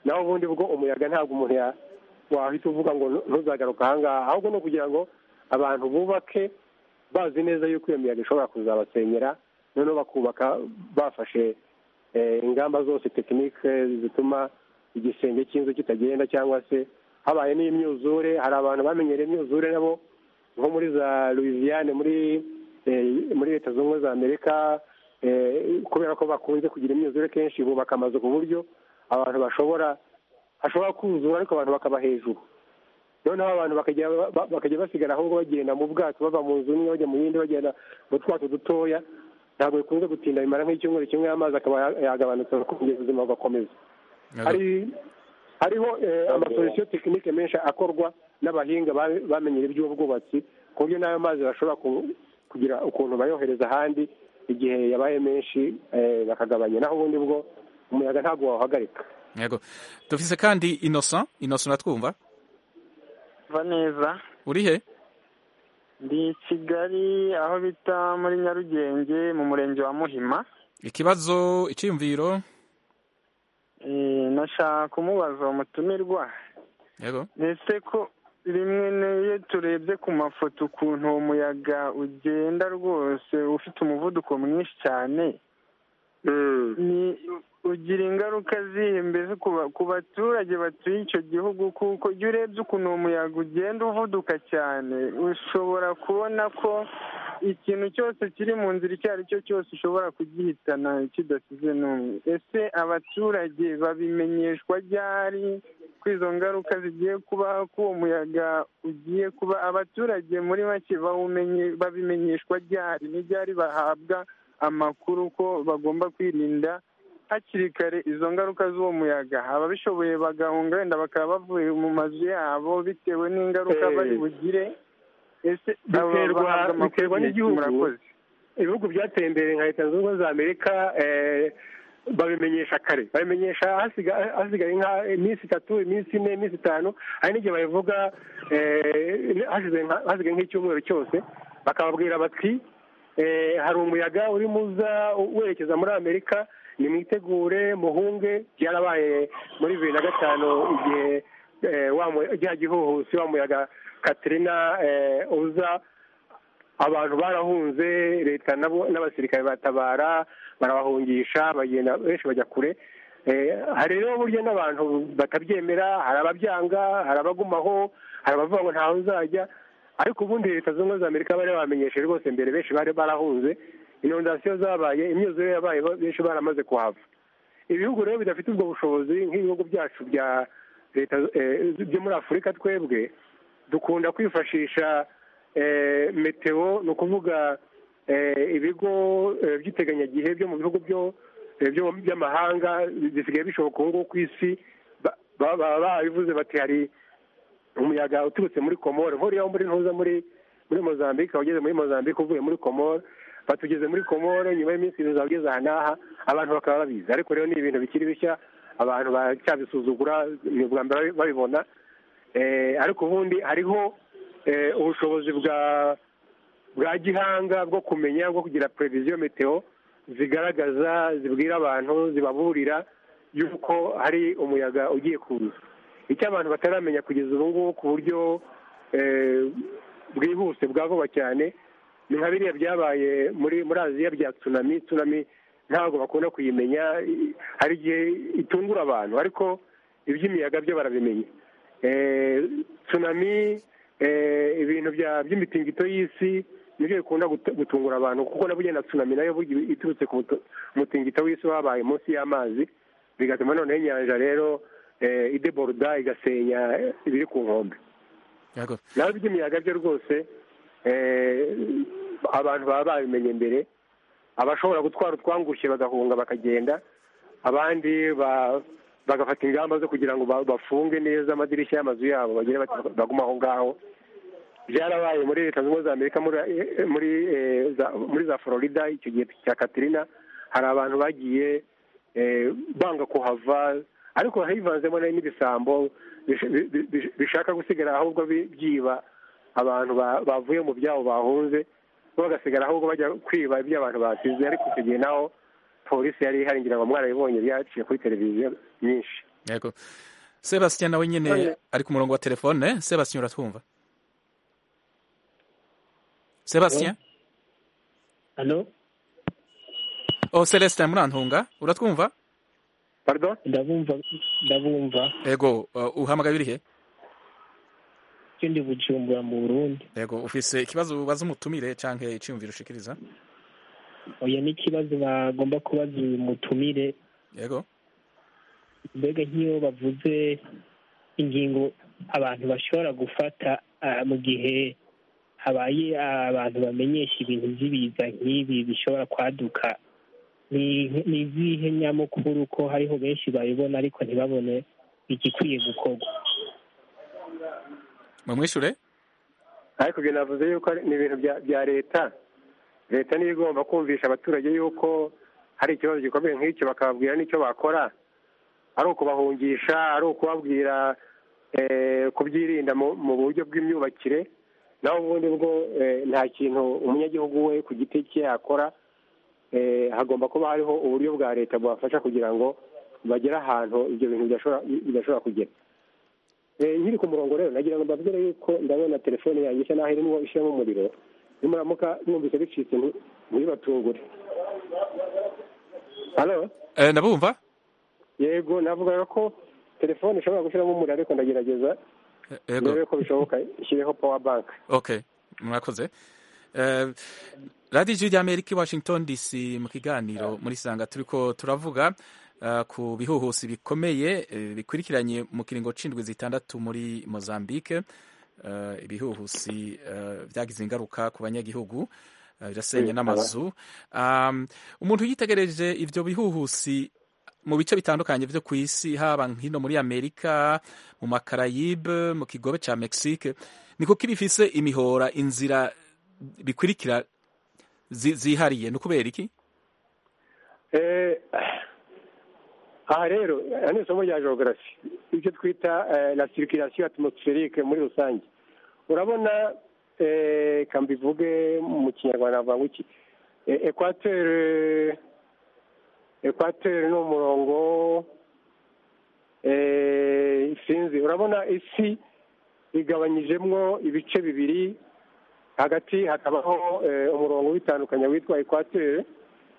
naho ubundi bwo umuyaga ntabwo umuntu ya- wahita uvuga ngo nu- ntuzagaruka ahangaha ahubwo ni ukugira ngo abantu bubake bazi neza yuko iyo miyaga ishobora kuzabasenyera noneho bakubaka bafashe eh, ingamba zose tekinike zituma igisenge cy'inzu kitagenda cyangwa se habaye n'imyuzure hari abantu bamenyereye imyuzure nabo nko muri za louisiane muri eh, muri leta zunze ubumwe za amerika eh, kubera ko bakunze kugira imyuzure kenshi bubaka amazu ku buryo abantu bashobora hashobora kuzura ariko abantu bakaba hejuru noneho abantu bakajya ba- bakajya basigara ahubwo bagenda mu bwato bava mu nzu imwe bajya mu yindi bagenda mu twato dutoya ntabwo bikunze gutinda bimara nk'icyumweru kimwe amazi akaba ya- yagabanutse kongera ubuzima bugakomeza yego. hari hariho eh, amasolusiyo tekinike menshi akorwa n'abahinga ba- bamenyera iby'ubwubatsi ku buryo n'ayo mazi bashobora ku- kugira ukuntu bayohereza ahandi igihe yabaye menshi eh, bakagabanya naho ubundi bwo umuyaga ntabwo wawuhagarika yego dufise kandi Innocent Innocent natwumva va neza uri he ndi i kigali aho bita muri nyarugenge mu murenge wa muhima ikibazo iciyumviro Eh, nashaka kumubaza uwo mutumirwa yego ese ko rimwe n'iyo turebye ku mafoto ukuntu uwo muyaga ugenda rwose ufite umuvuduko mwinshi cyane ni ugira ingaruka zihe mbese ku ba- ku baturage batuye icyo gihugu kuko iyo urebye ukuntu uwo muyaga ugenda uvuduka cyane ushobora kubona ko ikintu cyose kiri mu nzira icyo ari cyo cyose ushobora kugihitana kidasize n'umwe ese abaturage babimenyeshwa ryari ko izo ngaruka zigiye kubaho ko uwo muyaga ugiye kuba abaturage muri make bawumenye- babimenyeshwa ryari n'iryari bahabwa amakuru ko bagomba kwirinda hakiri kare izo ngaruka z'uwo muyaga ababishoboye bagahunga wenda bakaba bavuye mu mazu yabo bitewe n'ingaruka Eh. bari bugire ese aba Biterwa- bahabwa amakuru biterwa igihe ki? n'igihugu. murakoze ibihugu byateye imbere nka leta zunze ubumwe za amerika eh, babimenyesha kare babimenyesha hasiga- hasigaye nka iminsi itatu iminsi ine iminsi itanu hari n'igihe babivuga eh, hashize nka- hasigaye nk'icyumweru cyose bakababwira bati eh, hari umuyaga urimo uza werekeza muri amerika nimwitegure muhunge byarabaye muri bibiri na gatanu igihe eh, wa mu- rya gihuhusi wa muyaga katrina eh, uza abantu barahunze leta nabo n'abasirikare batabara barabahungisha bagenda benshi bajya kure Eh, hari rero burya n'abantu batabyemera hari ababyanga hari abagumaho hari abavuga ngo ntawe uzajya ariko ubundi leta zunze ubumwe za amerika bari bamenyesheje rwose mbere benshi bari barahunze inondasiyo zabaye imyuzure yabaye benshi baramaze kuhava ibihugu rero bidafite ubwo bushobozi nk'ibihugu byacu bya leta eh, byo muri afurika twebwe dukunda kwifashisha eh, meteo ni ukuvuga eh, ibigo eh, by'iteganyagihe byo mu bihugu byo- eh, byo- by'amahanga bisigaye bishoboka ubu ngubu ku isi ba- ba- baba babivuze bati hari umuyaga uturutse muri komoro nkuriya muri ntuza muri muri mozambique wageze muri mozambique uvuye muri komoro batugeze muri komoro nyuma y'iminsi ibiri uzaba ugeze aha n'aha abantu bakaba babizi ariko rero ni ibintu bikiri bishya abantu baracyabisuzugura ni ubwa mbere babibona Eh, ariko ubundi hariho eh, ubushobozi bwa bwa gihanga bwo kumenya bwo kugira prevision meteo zigaragaza zibwira abantu zibaburira yuko hari umuyaga ugiye kuza icyo abantu bataramenya kugeza ubu ngubu ku buryo eh, bwihuse bwa vuba cyane ni nka biriya byabaye muri muri aziya bya tsunami tsunami ntabwo bakunda kuyimenya i- hari igihe itungura abantu ariko iby'imiyaga byo barabimenya Eh, tsunami eh, ibintu bya- by'imitingito y'isi nibyo bikunda gut- gutungura abantu kuko na burya na tsunami nayo burya iturutse ku mutu- umutingito w'isi wabaye munsi y'amazi bigatuma noneho inyanja rero eh, ideboroda igasenya eh, ibiri ku nkombe Yego. nawe by'imiyaga byo rwose eh, abantu baba babimenye mbere abashobora gutwara utwangushye bagahunga bakagenda abandi ba- bagafata ingamba zo kugira ngo ba- bafunge neza amadirishya y'amazu yabo bagire bati- bagume aho ngaho byarabaye muri leta zunze ubumwe za amerika muri eh, muri eh, za- muri za florida icyo gihe cya katrina hari abantu bagiye eh, banga kuhava ariko hivanzemo na- n'ibisambo bish- bi- bi- bi- bishaka gusigara ahubwo bi- byiba abantu ba- bavuye mu byabo bahunze bo bagasigara ahubwo bajya kwiba iby'abantu basize ariko icyo gihe naho polisi yari ihari ngira ngo mwarabibonye byaciye kuri televiziyo nyinshi yego sebastien nawe nyine ari ku murongo wa telefone sebastien uratwumva sebastien hano oh celestin murantunga uratwumva pardon ndabumva ndabumva yego uh, uhamagaye urihe cyo ndi bujumbura mu burundi yego ufise ikibazo ubaza umutumire cyangwa icyiyumviro ushikiriza oya n'ikibazo bagomba kubaza uyu mutumire yego mbega nk'iyo bavuze ingingo abantu bashobora gufata ah, mu gihe habaye ah, abantu bamenyesha ibintu by'ibiza nk'ibi bishobora kwaduka ni ni izihe nyamukuru ko hariho benshi babibona ariko ntibabone igikwiye gukorwa mumwishure ariko ibyo navuze yuko ari- ni ibintu bya bya leta leta niyo igomba kumvisha abaturage yuko hari ikibazo gikomeye nk'icyo bakababwira n'icyo bakora ari ukubahungisha ari ukubabwira eh, kubyirinda mu mu buryo bw'imyubakire naho ubundi bwo eh, nta kintu umunyagihugu we ku giti cye yakora eh, hagomba kuba hariho uburyo bwa leta bubafasha kugira ngo bagere ahantu ibyo bintu bidashobora bidashobora kugera Eh, nkiri ku murongo rero nagira ngo mbabwire yuko ndabona telefone yanjye isa naho irimo ishyiramo umuriro nimuramuka mwumvise bicitse nti- ntibibatungure halo eh, ndabumva yego navugaga ko telefone ishobora gushyiramo umuriro ariko ndagerageza Eh, yego ndebe ko bishoboka ishyireho power bank okay mwakoze Eh, radiyo ijwi ry'amerika i washington dc mu kiganiro muri sanga turi ko turavuga eh, ku bihuhusi bikomeye eh, bikurikiranye mu kiringo c'indwi zitandatu muri mozambique Eh, ibihuhusi eh, byagize ingaruka ku banyagihugu eh, birasenya Mm, n'amazu Um, umuntu yitegereje ivyo bihuhusi mu bice bitandukanye vyo ku isi haba hino muri amerika mu makarayibe mu kigobe ca mexique niko kibifise imihora inzira bikurikira zi- zihariye ni ukubera iki Eh, aha rero aya ni isomo rya geogarafi ibyo twita la circulation atmospherique muri rusange urabona reka mbivuge mu kinyarwanda navuga ngo iki ekwatere ekwatere ni umurongo isinzi urabona isi igabanyijemo ibice bibiri hagati hakabaho umurongo witandukanya witwa ekwatere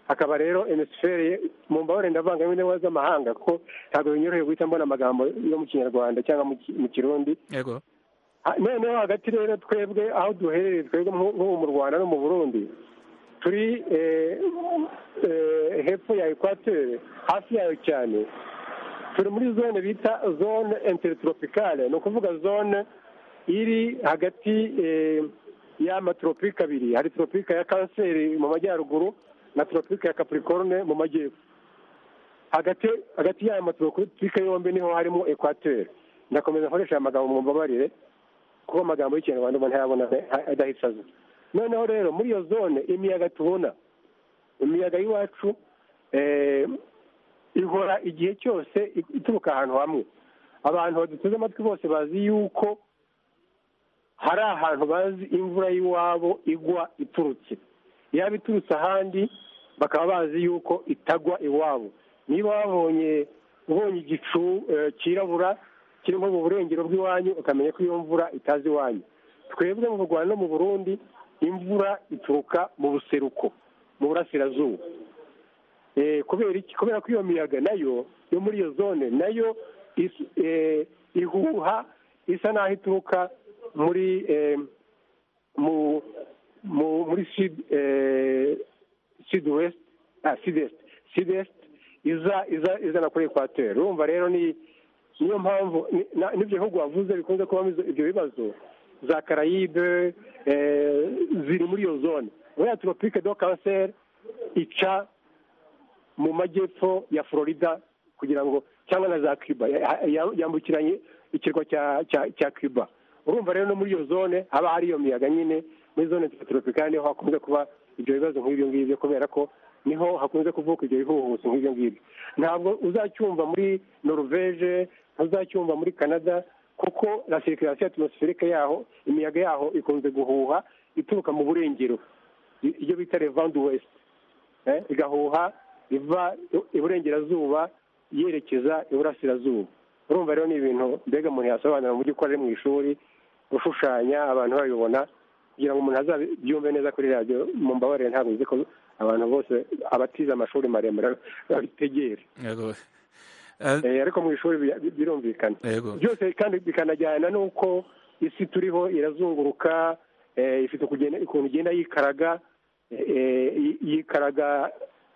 hakaba rero emisiferi mu mbabare ndavanga n'indimi z'amahanga kuko ntabwo binyoroheye guhita mbona amagambo yo mu kinyarwanda cyangwa mu kirundi yego noneho hagati rero twebwe aho duherereye twebwe nk'ubu mu rwanda no mu burundi turi hepfo ya ekwatere hafi yayo cyane turi muri zone bita zone interitropicale ni ukuvuga zone iri hagati y'amatoropike abiri hari toropike ya kanseri mu majyaruguru na toropike ya capricorne mu majyepfo hagati hagati y'aya matoropike yombi niho harimo ekwateri ndakomeza nkoresha aya magambo mu mbabarire kuko amagambo y'ikinyarwanda umuntu ntayabona adahita aza noneho rero muri iyo zone imiyaga tubona imiyaga y'iwacu ihora igihe cyose ituruka ahantu hamwe abantu baduteze amatwi bose bazi yuko hari ahantu bazi imvura y'iwabo igwa iturutse yaba iturutse ahandi bakaba bazi yuko itagwa iwabo niba wabonye ubonye igicu cyirabura kirimo mu burengero bw'iwanyu ukamenya ko iyo mvura itazi iwanyu twebwe mu rwanda no mu burundi imvura ituruka mu buseruko mu burasirazuba kubera ko iyo miyaga nayo yo muri iyo zone nayo ihuha isa n'aho ituruka muri mu muri sud west sud est izana kuri ekwateri urumva rero niyo mpamvu n'ibyo bihugu wavuze bikunze kubamo ibyo bibazo za karayibe ziri muri iyo zone buriya toropike do kanseri ica mu majyepfo ya florida kugira ngo cyangwa na za cuba yambukiranye ikirwa cya cuba urumva rero no muri iyo zone haba hari iyo miyaga nyine muri zone z'abaturika niho hakunze kuba ibyo bibazo nk'ibyo ngibyo kubera ko niho hakunze kuvuka ibyo bihuhusi nk'ibyo ngibyo ntabwo uzacyumva muri noruveje ntuzacyumva muri canada kuko na serikirasiyo atmosferike yaho imiyaga yaho ikunze guhuha ituruka mu burengero iyo bita revandi wesite igahuha iva iburengerazuba yerekeza iburasirazuba urumva rero ni ibintu mbega umuntu yasobanura mu by'ukora mu ishuri gushushanya abantu babibona kugira ngo umuntu azabyumve neza kuri radiyo mu mbabarire ntabwo uzi ko abantu bose abatize amashuri maremare babitegera ariko mu ishuri birumvikana byose kandi bikanajyana n'uko isi turiho irazunguruka ifite ukuntu igenda yikaraga yikaraga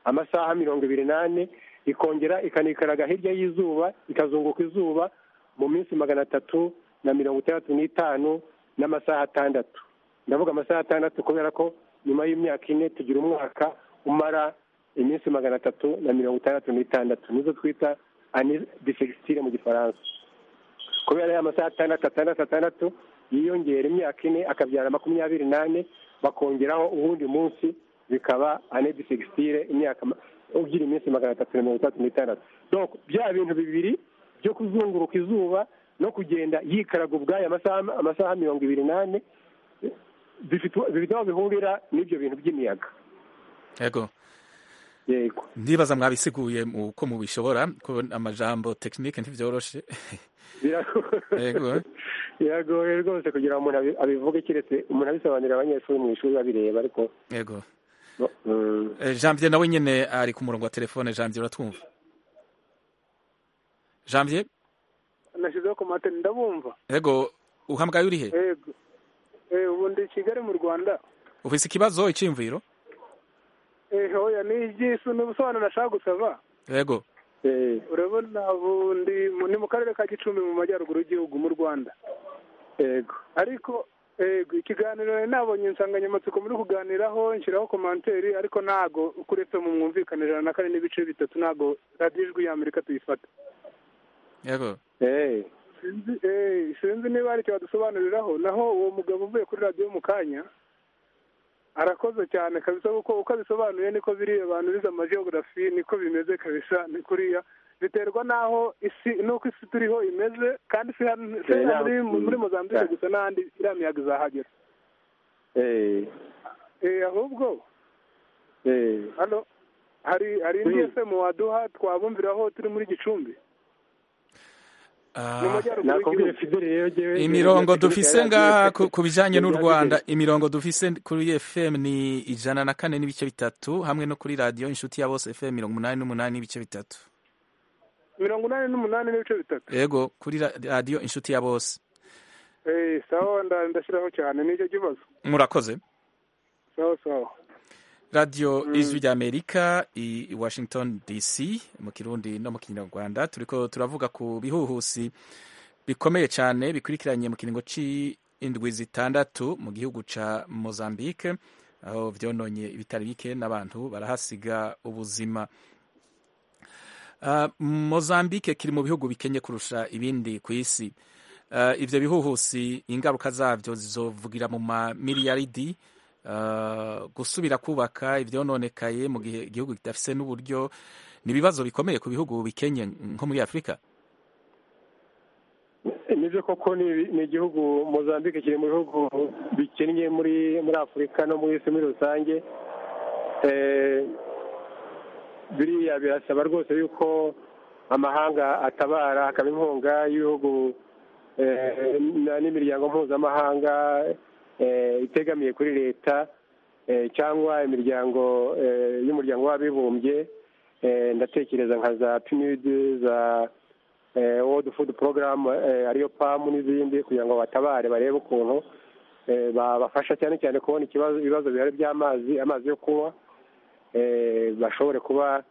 amasaha mirongo ibiri n'ane ikongera ikanikaraga hirya y'izuba ikazunguka izuba mu minsi magana atatu na mirongo itandatu n'itanu n'amasaha atandatu ndavuga amasaha atandatu kubera ko nyuma y'imyaka ine tugira umwaka umara iminsi magana atatu na mirongo itandatu n'itandatu nizo twita ani disegitire mu gifaransa kubera ya masaha atandatu atandatu atandatu yiyongera imyaka ine akabyara makumyabiri n'ane bakongeraho uwundi munsi bikaba ane disegitire imyaka ugira iminsi magana atatu na mirongo itandatu n'itandatu bya bintu bibiri byo kuzunguruka izuba no kugenda yikaraga ubwayo amasaha mirongo ibiri n'ane bifite aho bihurira n'ibyo bintu by'imiyaga yego ndibaza mwabisiguye uko mubishobora kubona amajambo tekinike ntibyoroshe biragoye rwose kugira ngo umuntu abivuge keretse umuntu abisobanurira abanyeshuri mu ishuri babireba ariko yego janvier nawe nyine ari ku murongo wa telefone janvier uratwumva janvier nashyizeho komate ndabumva yego uhamagaye urihe yego ubu ndi kigali mu rwanda ufite ikibazo icyiyumviro hoya ni iby'isi ni ubusobanuro nashaka gusaba yego urabona ubu ni mu karere ka gicumbi mu majyaruguru y'igihugu mu rwanda yego ariko ikiganiro nabonye insanganyamatsiko muri kuganiraho nshyiraho komanteri ariko ntago kuretse mu mwumvikane ijana na kane n'ibice bitatu ntago radiyo ijwi y'amerika tuyifata yego sinzi niba hari icyo badusobanuriraho naho uwo mugabo uvuye kuri radiyo mu kanya arakoze cyane kabisa kuko uko abisobanuye niko biriya abantu bize amajyogarafi niko bimeze kabisa ni kuriya biterwa n'aho isi n'uko isi turiho imeze kandi si hano si hano Yeah, muri- mm, muri mozambique yeah. gusa n'ahandi iriya miyaga izahagera eh Eh, ahubwo eh hano hari hari indi Mm. fm waduha twabumviraho turi muri gicumbi Ah, mu majyaruguru nakubwiye y'igihugu. fideli rero jyewe imirongo dufise ngaha ku- ku bijanye n'u Yari rwanda imirongo dufise kuri fm ni ijana na kane n'ibice bitatu hamwe no kuri radiyo inshuti ya bose fm mirongo umunani n'umunani n'ibice bitatu mirongo inani n'umunani n'ibice bitatu yego kuri ra- radiyo inshuti ya bose Eh, sawa nda- ndashyiraho cyane nicyo kibazo murakoze sawa sawa radiyo Mm. ijwi ry'amerika i i washington dc mu kirundi no mu kinyarwanda turiko turavuga ku bihuhusi bikomeye cyane bikurikiranye mu kiringo cy'indwi zitandatu mu gihugu cya mozambique aho byononye ibitari bike n'abantu barahasiga ubuzima Ah, mozambique kiri mu bihugu bikenye kurusha ibindi ku isi Ah, ivyo bihuhusi ingaruka zavyo zizovugira mu mamiliyaridi ah, gusubira kubaka ivyononekaye mu gihe igihugu kidafise n'uburyo ni ibibazo bikomeye ku bihugu bikenye nko muri afurika nibyo koko ni ni igihugu mozambique kiri mu bihugu bikennye muri muri afurika no mu isi muri rusange Eh, biriya birasaba rwose yuko amahanga atabara akaba inkunga y'ibihugu eh, na- n'imiryango mpuzamahanga eh, itegamiye kuri leta eh, cyangwa imiryango eh, y'umuryango w'abibumbye Eh, ndatekereza nka za pnud za eh, world food program eh, ariyo pamu n'izindi kugira ngo batabare barebe ukuntu eh, babafasha cyane cyane kubona ikibazo ibibazo bihari by'amazi amazi yo kunywa eh, bashobore kuba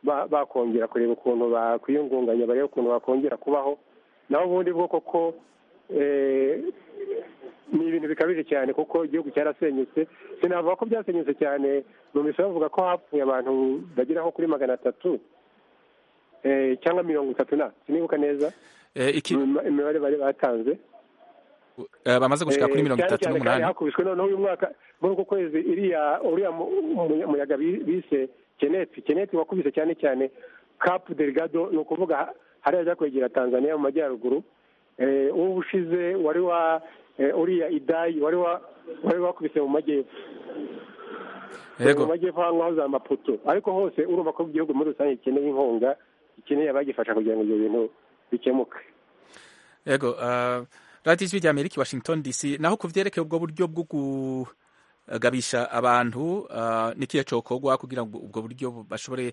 ba- bakongera kureba ukuntu bakwiyungunganya barebe ukuntu bakongera kubaho naho ubundi bwo koko eh, ni ibintu bikabije cyane kuko igihugu cyarasenyutse sinavuga ko byasenyutse cyane numvise bavuga ko hapfuye abantu bageraho kuri magana atatu eh, cyangwa mirongo itatu na sinibuka neza Eh, iki- Ima- imibare bari batanze eh, bamaze gushika kuri Eh, mirongo cyane itatu cyane kandi n'umunani hakubiswe noneho uyu mwaka muri uku kwezi iriya uriya mu- mu- muyaga bi- bise keneti keneti wakubise cyane cyane kapu deligado ni ukuvuga hariya ajya kwegera tanzania mu majyaruguru Eh, uwo ushize wari wa eh, uriya idayi wari wa wari wakubise mu majyepfo yego mu majyepfo ahantu hahoze amapoto ariko hose urumva ko igihugu muri rusange gikeneye inkunga gikeneye abagifasha kugira ngo ibyo bintu bikemuke yego ah, radiyo ijwi rya amerika i washington dc naho ku vyerekeye ubwo buryo bwo kugabisha abantu ah, ni kihe cokorwa kugira ngo ubwo buryo bashobore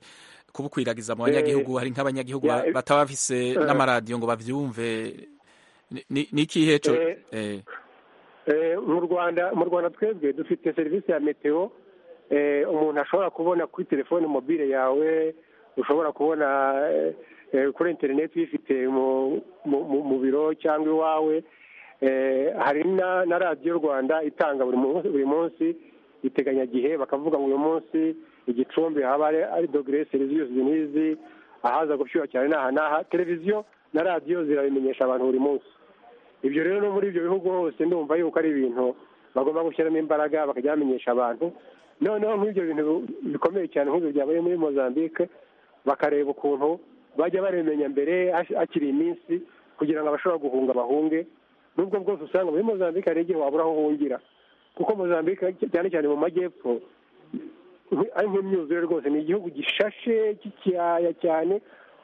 kubukwiragiza mu banyagihugu hari nk'abanyagihugu ya, ba- eh, bataba bafise eh. n'amaradiyo ngo bavyumve Ni- ni ni ikihe co Eh, eh, Eh, mu rwanda mu rwanda twebwe dufite serivisi ya meteo eh, umuntu ashobora kubona kuri telefone mobile yawe ushobora kubona eh, eh, kuri interineti uyifite mu- mu- mu- mu biro cyangwa iwawe Eh, hari na na radiyo rwanda itanga buri munsi buri munsi iteganyagihe bakavuga ngo uyu munsi igicumbi haba ari- ari dogere serivisi n'izi ahaza gushyuha cyane n'aha n'aha televiziyo na radiyo zirabimenyesha abantu buri munsi ibyo rero no muri ibyo bihugu hose ndumva yuko ari ibintu bagomba gushyiramo imbaraga bakajya bamenyesha abantu noneho nk'ibyo bintu bikomeye cyane nk'ibyo byabaye muri mozambique bakareba ukuntu bajya babimenya mbere hash- hakiri iminsi kugira ngo abashobora guhunga bahunge nubwo bwose usanga muri mozambique hari igihe wabura aho uhungira kuko mozambique cyane cyane mu majyepfo nk- ari nk'imyuzure rwose ni igihugu gishashe cy'ikiyaya cyane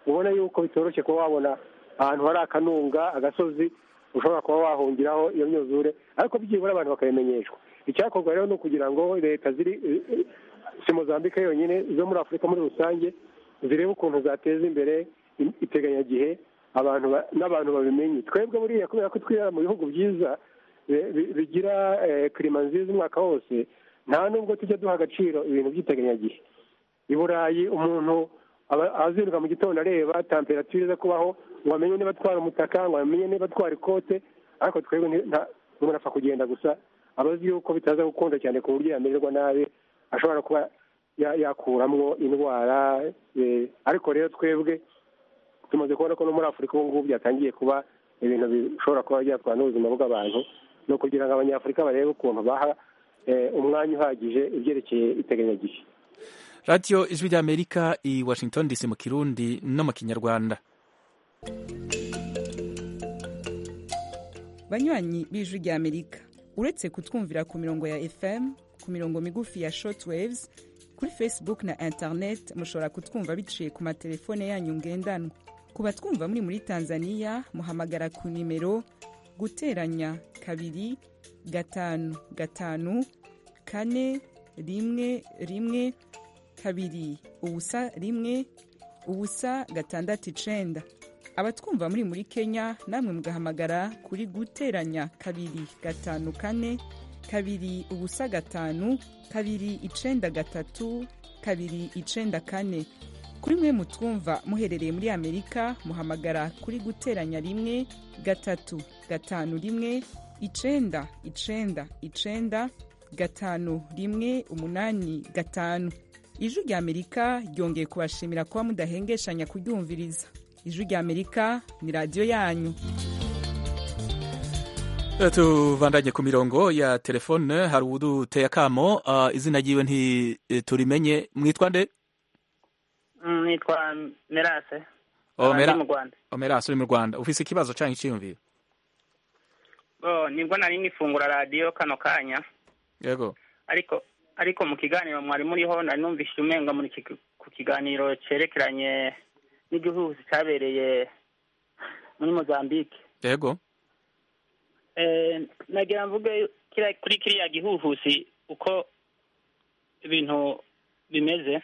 ubona yuko bitoroshye kuba wabona ahantu hari akanunga agasozi ushobora kuba wahungiraho iyo myuzure ariko byibura abantu bakabimenyeshwa icyakorwa rero ni ukugira ngo leta ziri eh, eh, si mozambique yonyine zo muri afurika muri rusange zirebe ukuntu zateza imbere i- iteganyagihe abantu ba- n'abantu babimenye twebwe buriya kubera ko twirara mu bihugu byiza bi- bi- bigira eh, kirima nziza umwaka wose nta nubwo tujya duha agaciro ibintu by'iteganyagihe i burayi umuntu aba- azinduka mu gitondo areba temperatire iza kubaho ngo amenye niba atwara umutaka ngo amenye niba atwara ikote ariko twebwe nti- nta- umuntu apfa kugenda gusa aba azi yuko bitaza gukunda cyane ku buryo yamererwa nabi ashobora kuba ya- yakuramwo indwara eh, ariko rero twebwe tumaze kubona ko no muri afurika ubu ngubu byatangiye kuba ibintu bishobora kuba byatwara n'ubuzima bw'abantu ni ukugira ngo abanyafurika barebe ukuntu baha eh, umwanya uhagije ibyerekeye iteganyagihe radiyo ijwi ry'amerika i washington dc mu kirundi no mu kinyarwanda banywanyi b'ijwi rya amerika uretse kutwumvira ku mirongo ya fm ku mirongo migufi ya shortwaves kuri facebook na internet mushobora kutwumva biciye ku matelefone yanyu ngendanwa ku batwumva muri muri tanzania muhamagara ku nimero guteranya kabiri gatanu gatanu kane rimwe rimwe kabiri ubusa rimwe ubusa gatandatu icenda abatwumva muri muri kenya namwe mugahamagara kuri guteranya kabiri gatanu kane kabiri ubusa gatanu kabiri icenda gatatu kabiri icenda kane kuri mwe mutwumva muherereye muri amerika muhamagara kuri guteranya rimwe gatatu gatanu rimwe icenda icenda icenda gatanu rimwe umunani gatanu ijwi rya amerika ryongeye kubashimira kuba mudahengeshanya kuryumviriza ijwi rya amerika ni radiyo yanyu tubandanye ku mirongo ya telefone hari uduteye akamo ah, izina ryiwe ntiturimenye mwitwa nde Mm, nitwa merase Oh, Ndi Mera- mu rwanda omeras uri mu rwanda ufise ikibazo canke iciyumviro Bo, nibwo nari nifungura radiyo kano kanya yego ariko ariko mu kiganiro mwari muriho nari numvise umenga muri kig- ku kiganiro cerekeranye n'igihuhusi cyabereye muri mozambique yego Eh, nagira mvuge kira- kuri kiriya gihuhusi uko ibintu bimeze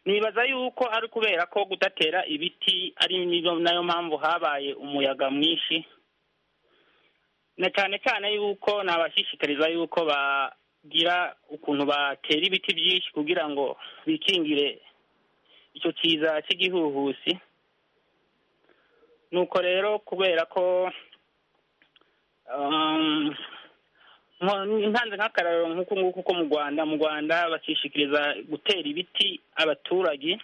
nibaza yuko ari kubera ko kudatera ibiti ari niyo- nayo mpamvu habaye umuyaga mwinshi na cyane cyane yuko nabashishikariza yuko bagira ukuntu batera ibiti byinshi kugira ngo bikingire icyo kiza cy'igihuhusi nuko rero kubera ko Um, nko- ntanze nk'akararo nk'uku nguku ko mu rwanda mu rwanda bashishikiriza gutera ibiti abaturage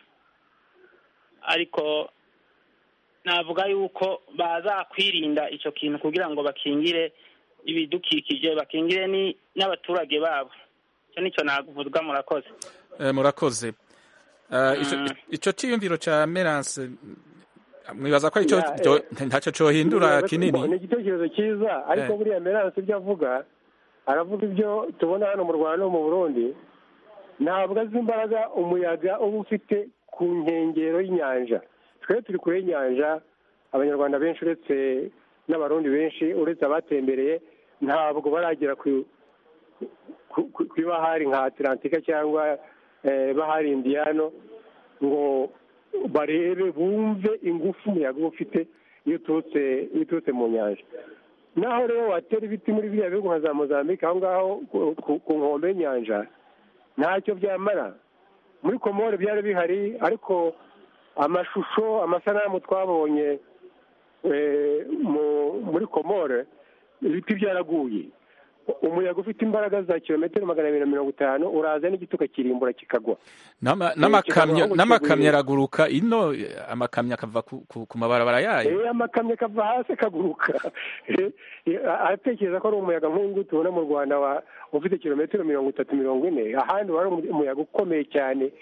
ariko navuga yuko baza kwirinda icyo kintu kugira ngo bakingire ibidukikije bakingire ni- n'abaturage babo icyo nicyo navuga murakoze Eh, murakoze Ah, ico- ico ciyumviro ca merase mwibaza ko ico- Ya, eh, cyo- ntacyo cohindura ni kinini igitekerezo cyiza ariko Eh. buriya merance ibyo avuga aravuga ibyo tubona hano mu rwanda no mu burundi ntabwo azi imbaraga umuyaga uba ufite ku nkengero y'inyanja twebwe turi kure y'inyanja abanyarwanda benshi uretse n'abarundi benshi uretse abatembereye ntabwo baragera ku ku- ku- ku ibahari nka atlantika cyangwa eh, bahari indiyano ngo barebe bumve ingufu umuyaga uba ufite iyo uturutse iyo uturutse mu nyanja naho rero watera ibiti muri biriya bihugu nka za mozambique aho ngaho ku- ku- ku nkombe y'inyanja ntacyo byamara muri komore byari bihari ariko amashusho amasanamu twabonye eh, mu- muri komore ibiti byaraguye umuyaga ufite imbaraga za kilometero magana abiri na mirongo itanu uraza n'igituka kirimbura kikagwa N'ama- kigarura n'amakamyo aho n'amakamyo kiguye. araguruka ino eh, amakamyo akava ku- ku ku mabarabara yayo Eh, amakamyo kava hasi akaguruka Eh, eh, aratekereza ko ari umuyaga nk'uyu nguyu tubona mu rwanda wa- ufite kilometero mirongo itatu mirongo ine ahandi wari umu- umuyaga ukomeye cyane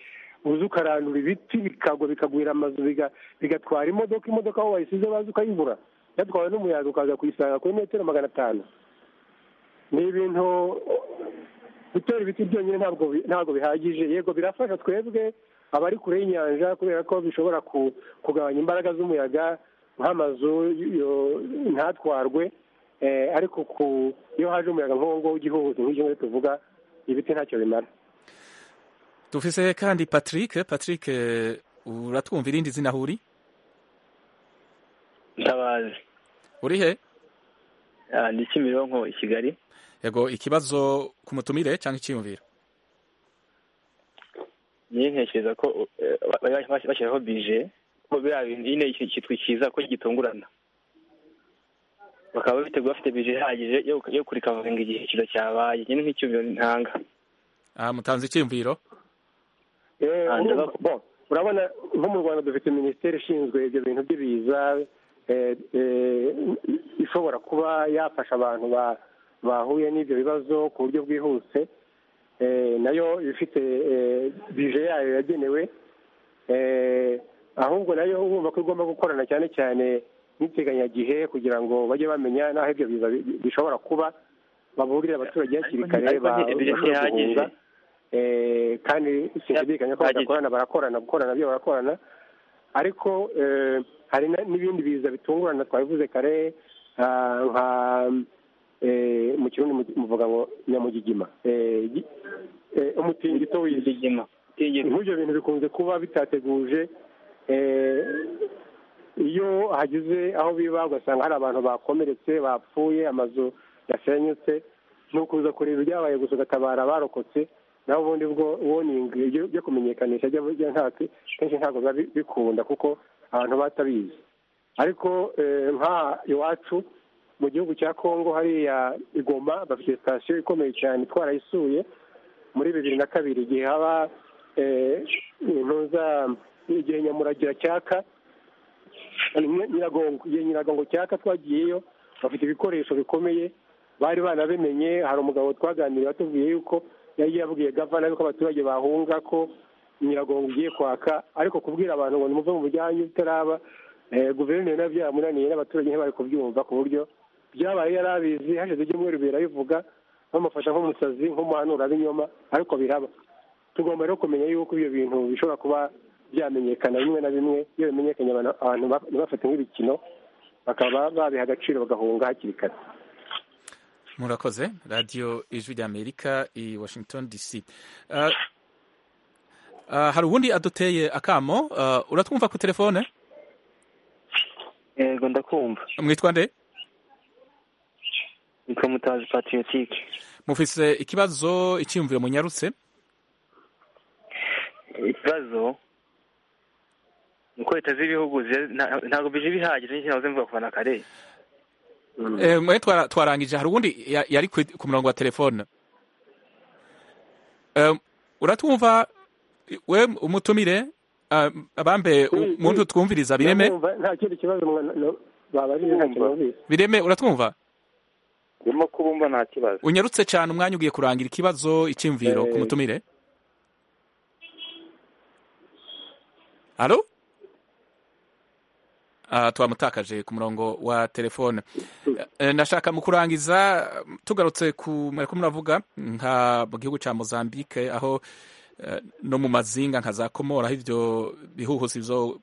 uza ukarandura ibiti bikagwa bikagwira amazu biga- bigatwara imodoka imodoka aho wayisize baza ukayibura yatwawe n'umuyaga ukaza kuyisanga kuri metero magana atanu ni ibintu gutera ibiti byonyine ntabwo bi- ntabwo bihagije yego birafasha twebwe abari kure y'inyanja kubera ko bishobora ku- kugabanya imbaraga z'umuyaga nk'amazu yo- ntatwarwe eh, ariko ku- iyo haje umuyaga nk'uwo nguwo w'igihuhusi nk'icyo ngicyo tuvuga ibiti ntacyo bimara dufise kandi patrick patrick eh, uratwumva irindi zina huri ndabazi uri he Ah, ndi kimironko i kigali yego ikibazo ku mutumire cyangwa iciyumviro niyo ntekereza ko eh, ba- ba- bas- bashyiraho bije ko biriya bintu nyine iki- kitwikiza ko gitungurana bakaba biteguye bafite bije ihagije yo yo kurikavaringa igihe ikizo cyabaye nyine nk'icyumviro ntanga Ah, mutanze iciyumviro Eh, Ah, urumva- ndabakunda. bon, urabona nko mu rwanda dufite minisiteri ishinzwe ibyo bintu by'ibiza eh, eh, ishobora kuba yafasha abantu ba- bahuye n'ibyo bibazo ku buryo bwihuse nayo ifite bije yayo yagenewe ahubwo nayo urumva ko igomba gukorana cyane cyane n'iteganyagihe kugira ngo bajye bamenya n'aho ibyo biza bi- bishobora kuba baburire abaturage hakiri kare ariko nti- bije bashobora ntihagije. guhunga Eh, kandi sinshidikanya ko badakorana barakorana gukorana byo barakorana ariko eh, hari na- n'ibindi biza bitungurana twabivuze kare ah, nka eh, mu kirundi mu- muvuga ngo nyamugigima Eh, gi- eh, umutingito w'isi nk'ibyo bintu bikunze kuba bitateguje eh, iyo hagize aho biba ugasanga hari abantu bakomeretse bapfuye amazu yasenyutse ni ukuza kureba ibyabaye gusa ugatabara abarokotse naho ubundi bwo woningi ibyo- byo kumenyekanisha byo burya ntabwo kenshi ntabwo biba bi- bikunda kuko abantu batabizi ariko eh, nka iwacu mu gihugu cya kongo hariya igoma bafite sitasiyo ikomeye cyane twarayisuye muri bibiri na kabiri igihe haba eh, intuza igihe nyamuragira cyaka Nyira- nyiragongo igihe nyiragongo cyaka twagiyeyo bafite ibikoresho bikomeye bari banabimenye hari umugabo twaganiriye watubwiye yuko yari yabwiye gavana yuko abaturage bahunga ko nyiragongo igiye kwaka ariko kubwira abantu ngo nimuve mu bujyanyu bitaraba eh, guverineri nabyo yamunaniye n'abaturage ntibari kubyumva ku buryo byabaye yari abizi hashize ibyumweru birabivuga bamufata nk'umusazi nk'umuhanura b'inyoma ariko biraba tugomba rero kumenya yuko ibyo bintu bishobora kuba byamenyekana bimwe na bimwe iyo bimenyekanye abantu- abantu ba- ntibafate nk'ibikino bakaba babiha agaciro bagahunga hakiri kare murakoze radiyo ijwi ry'amerika i washington dc Ah, ah, hari uwundi aduteye akamo ah, uratwumva ku telefone yego ndakumva mwitwa nde nitwa mutazi patriotique mufise ikibazo icyiyumviro munyarutse ikibazo ni uko leta z'ibihugu ziba- nta- ntabwo bije bihagije n'iki nahoze mvuga kuva na kare Eh, mwe twara- twarangije hari uwundi ya- yari ku ku murongo wa telefone Eh, uratwumva we umutumire ah, abambe u- muntu twumviriza bireme Ndamwumva, nta kindi kibazo mwana- no- babajije nta kintu bumvise. bireme uratwumva ndimo kubumva nta kibazo unyarutse cyane umwanya ugiye kurangira ikibazo icyiyumviro ku Eh. mutumire halo Ah, twamutakaje ku murongo wa telefone Eh, nashaka mu kurangiza mm, tugarutse ku mureko muravuga nka mu gihugu cya mozambique aho eh, no mu mazinga nka za komora aho ibyo bihuhusi bizo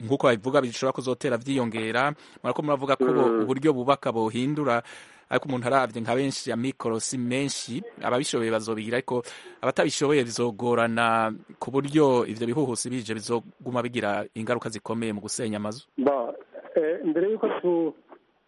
nk'uko babivuga bishobora kuzotera byiyongera murako muravuga ko bo- Mm. uburyo bubaka buhindura ariko umuntu arabye nka benshi ya mikorosi menshi ababishoboye bazobigira ariko abatabishoboye bizogorana ku buryo ivyo bihuhusi bije bizoguma bigira ingaruka zikomeye mu gusenya amazu Ba, eh, mbere y'uko tu-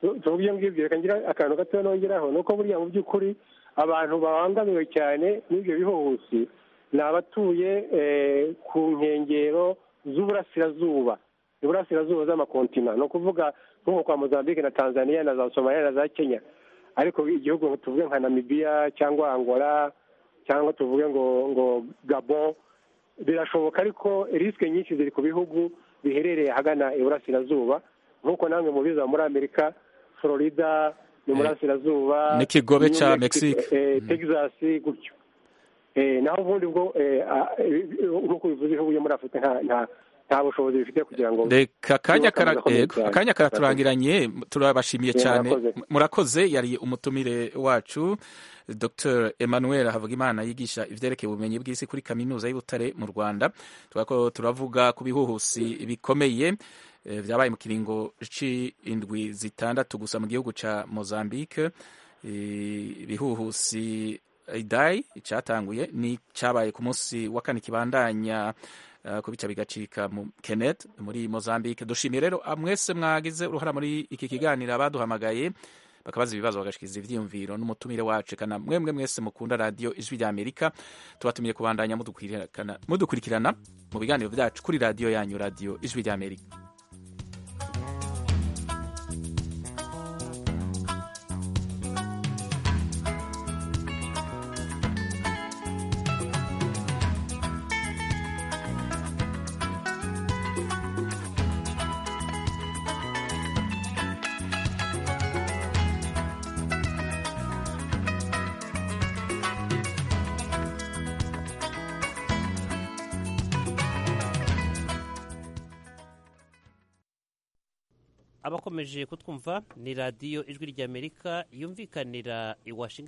tu- tuvuga ibyo ngibyo reka ngira akantu gatoya nongeraho ni uko buriya mu by'ukuri abantu babangamiwe cyane n'ibyo bihuhusi ni abatuye eh, ku nkengero z'uburasirazuba iburasirazuba z'amakontina ni ukuvuga nko kwa mozambique na tanzania na za somaliya na za kenya ariko igihugu ngo tuvuge nka namibiya cyangwa angola cyangwa tuvuge ngo ngo gabon birashoboka ariko risike nyinshi ziri ku bihugu biherereye ahagana iburasirazuba nk'uko namwe mubiza muri amerika florida ni burasirazuba n'ikigobe New ca Mexico, Mexique. eh, texas gutyo Eh, naho ubundi bwo eh, ah, eh, nk'uko bivuze ibihugu byo muri afurika nta- nta nta bushobozi bifite kugira ngo reka akanya byubake amazu kara- akomeye yego, cyane. akanya karaturangiranye turabashimiye Yeah, cyane murakoze. M- murakoze yari umutumire wacu dr emmanuel havugimana yigisha ivyerekeye ubumenyi bw'isi kuri kaminuza y'ubutare mu rwanda turako turavuga ku bihuhusi bikomeye eh, vyabaye mu kiringo c'indwi zitandatu gusa mu gihugu ca mozambique Eh, ibihuhusi idai icatanguye ni cabaye ku munsi wa kane kibandanya eh, ku bica bigacika mu kenet muri mozambique dushimiye rero ah, mwese mwagize uruhara muri iki kiganiro abaduhamagaye bakabaza ibibazo bagashikiza ivyiyumviro n'umutumire wacu kana mwemwe mwese mukunda radiyo ijwi rya amerika tubatumiye kubandanya mudukurikirana- mudukurikirana mu biganiro vyacu kuri radiyo yanyu radiyo ijwi rya amerika abakomeje kutwumva ni radiyo ijwi ry'amerika yumvikanira i washington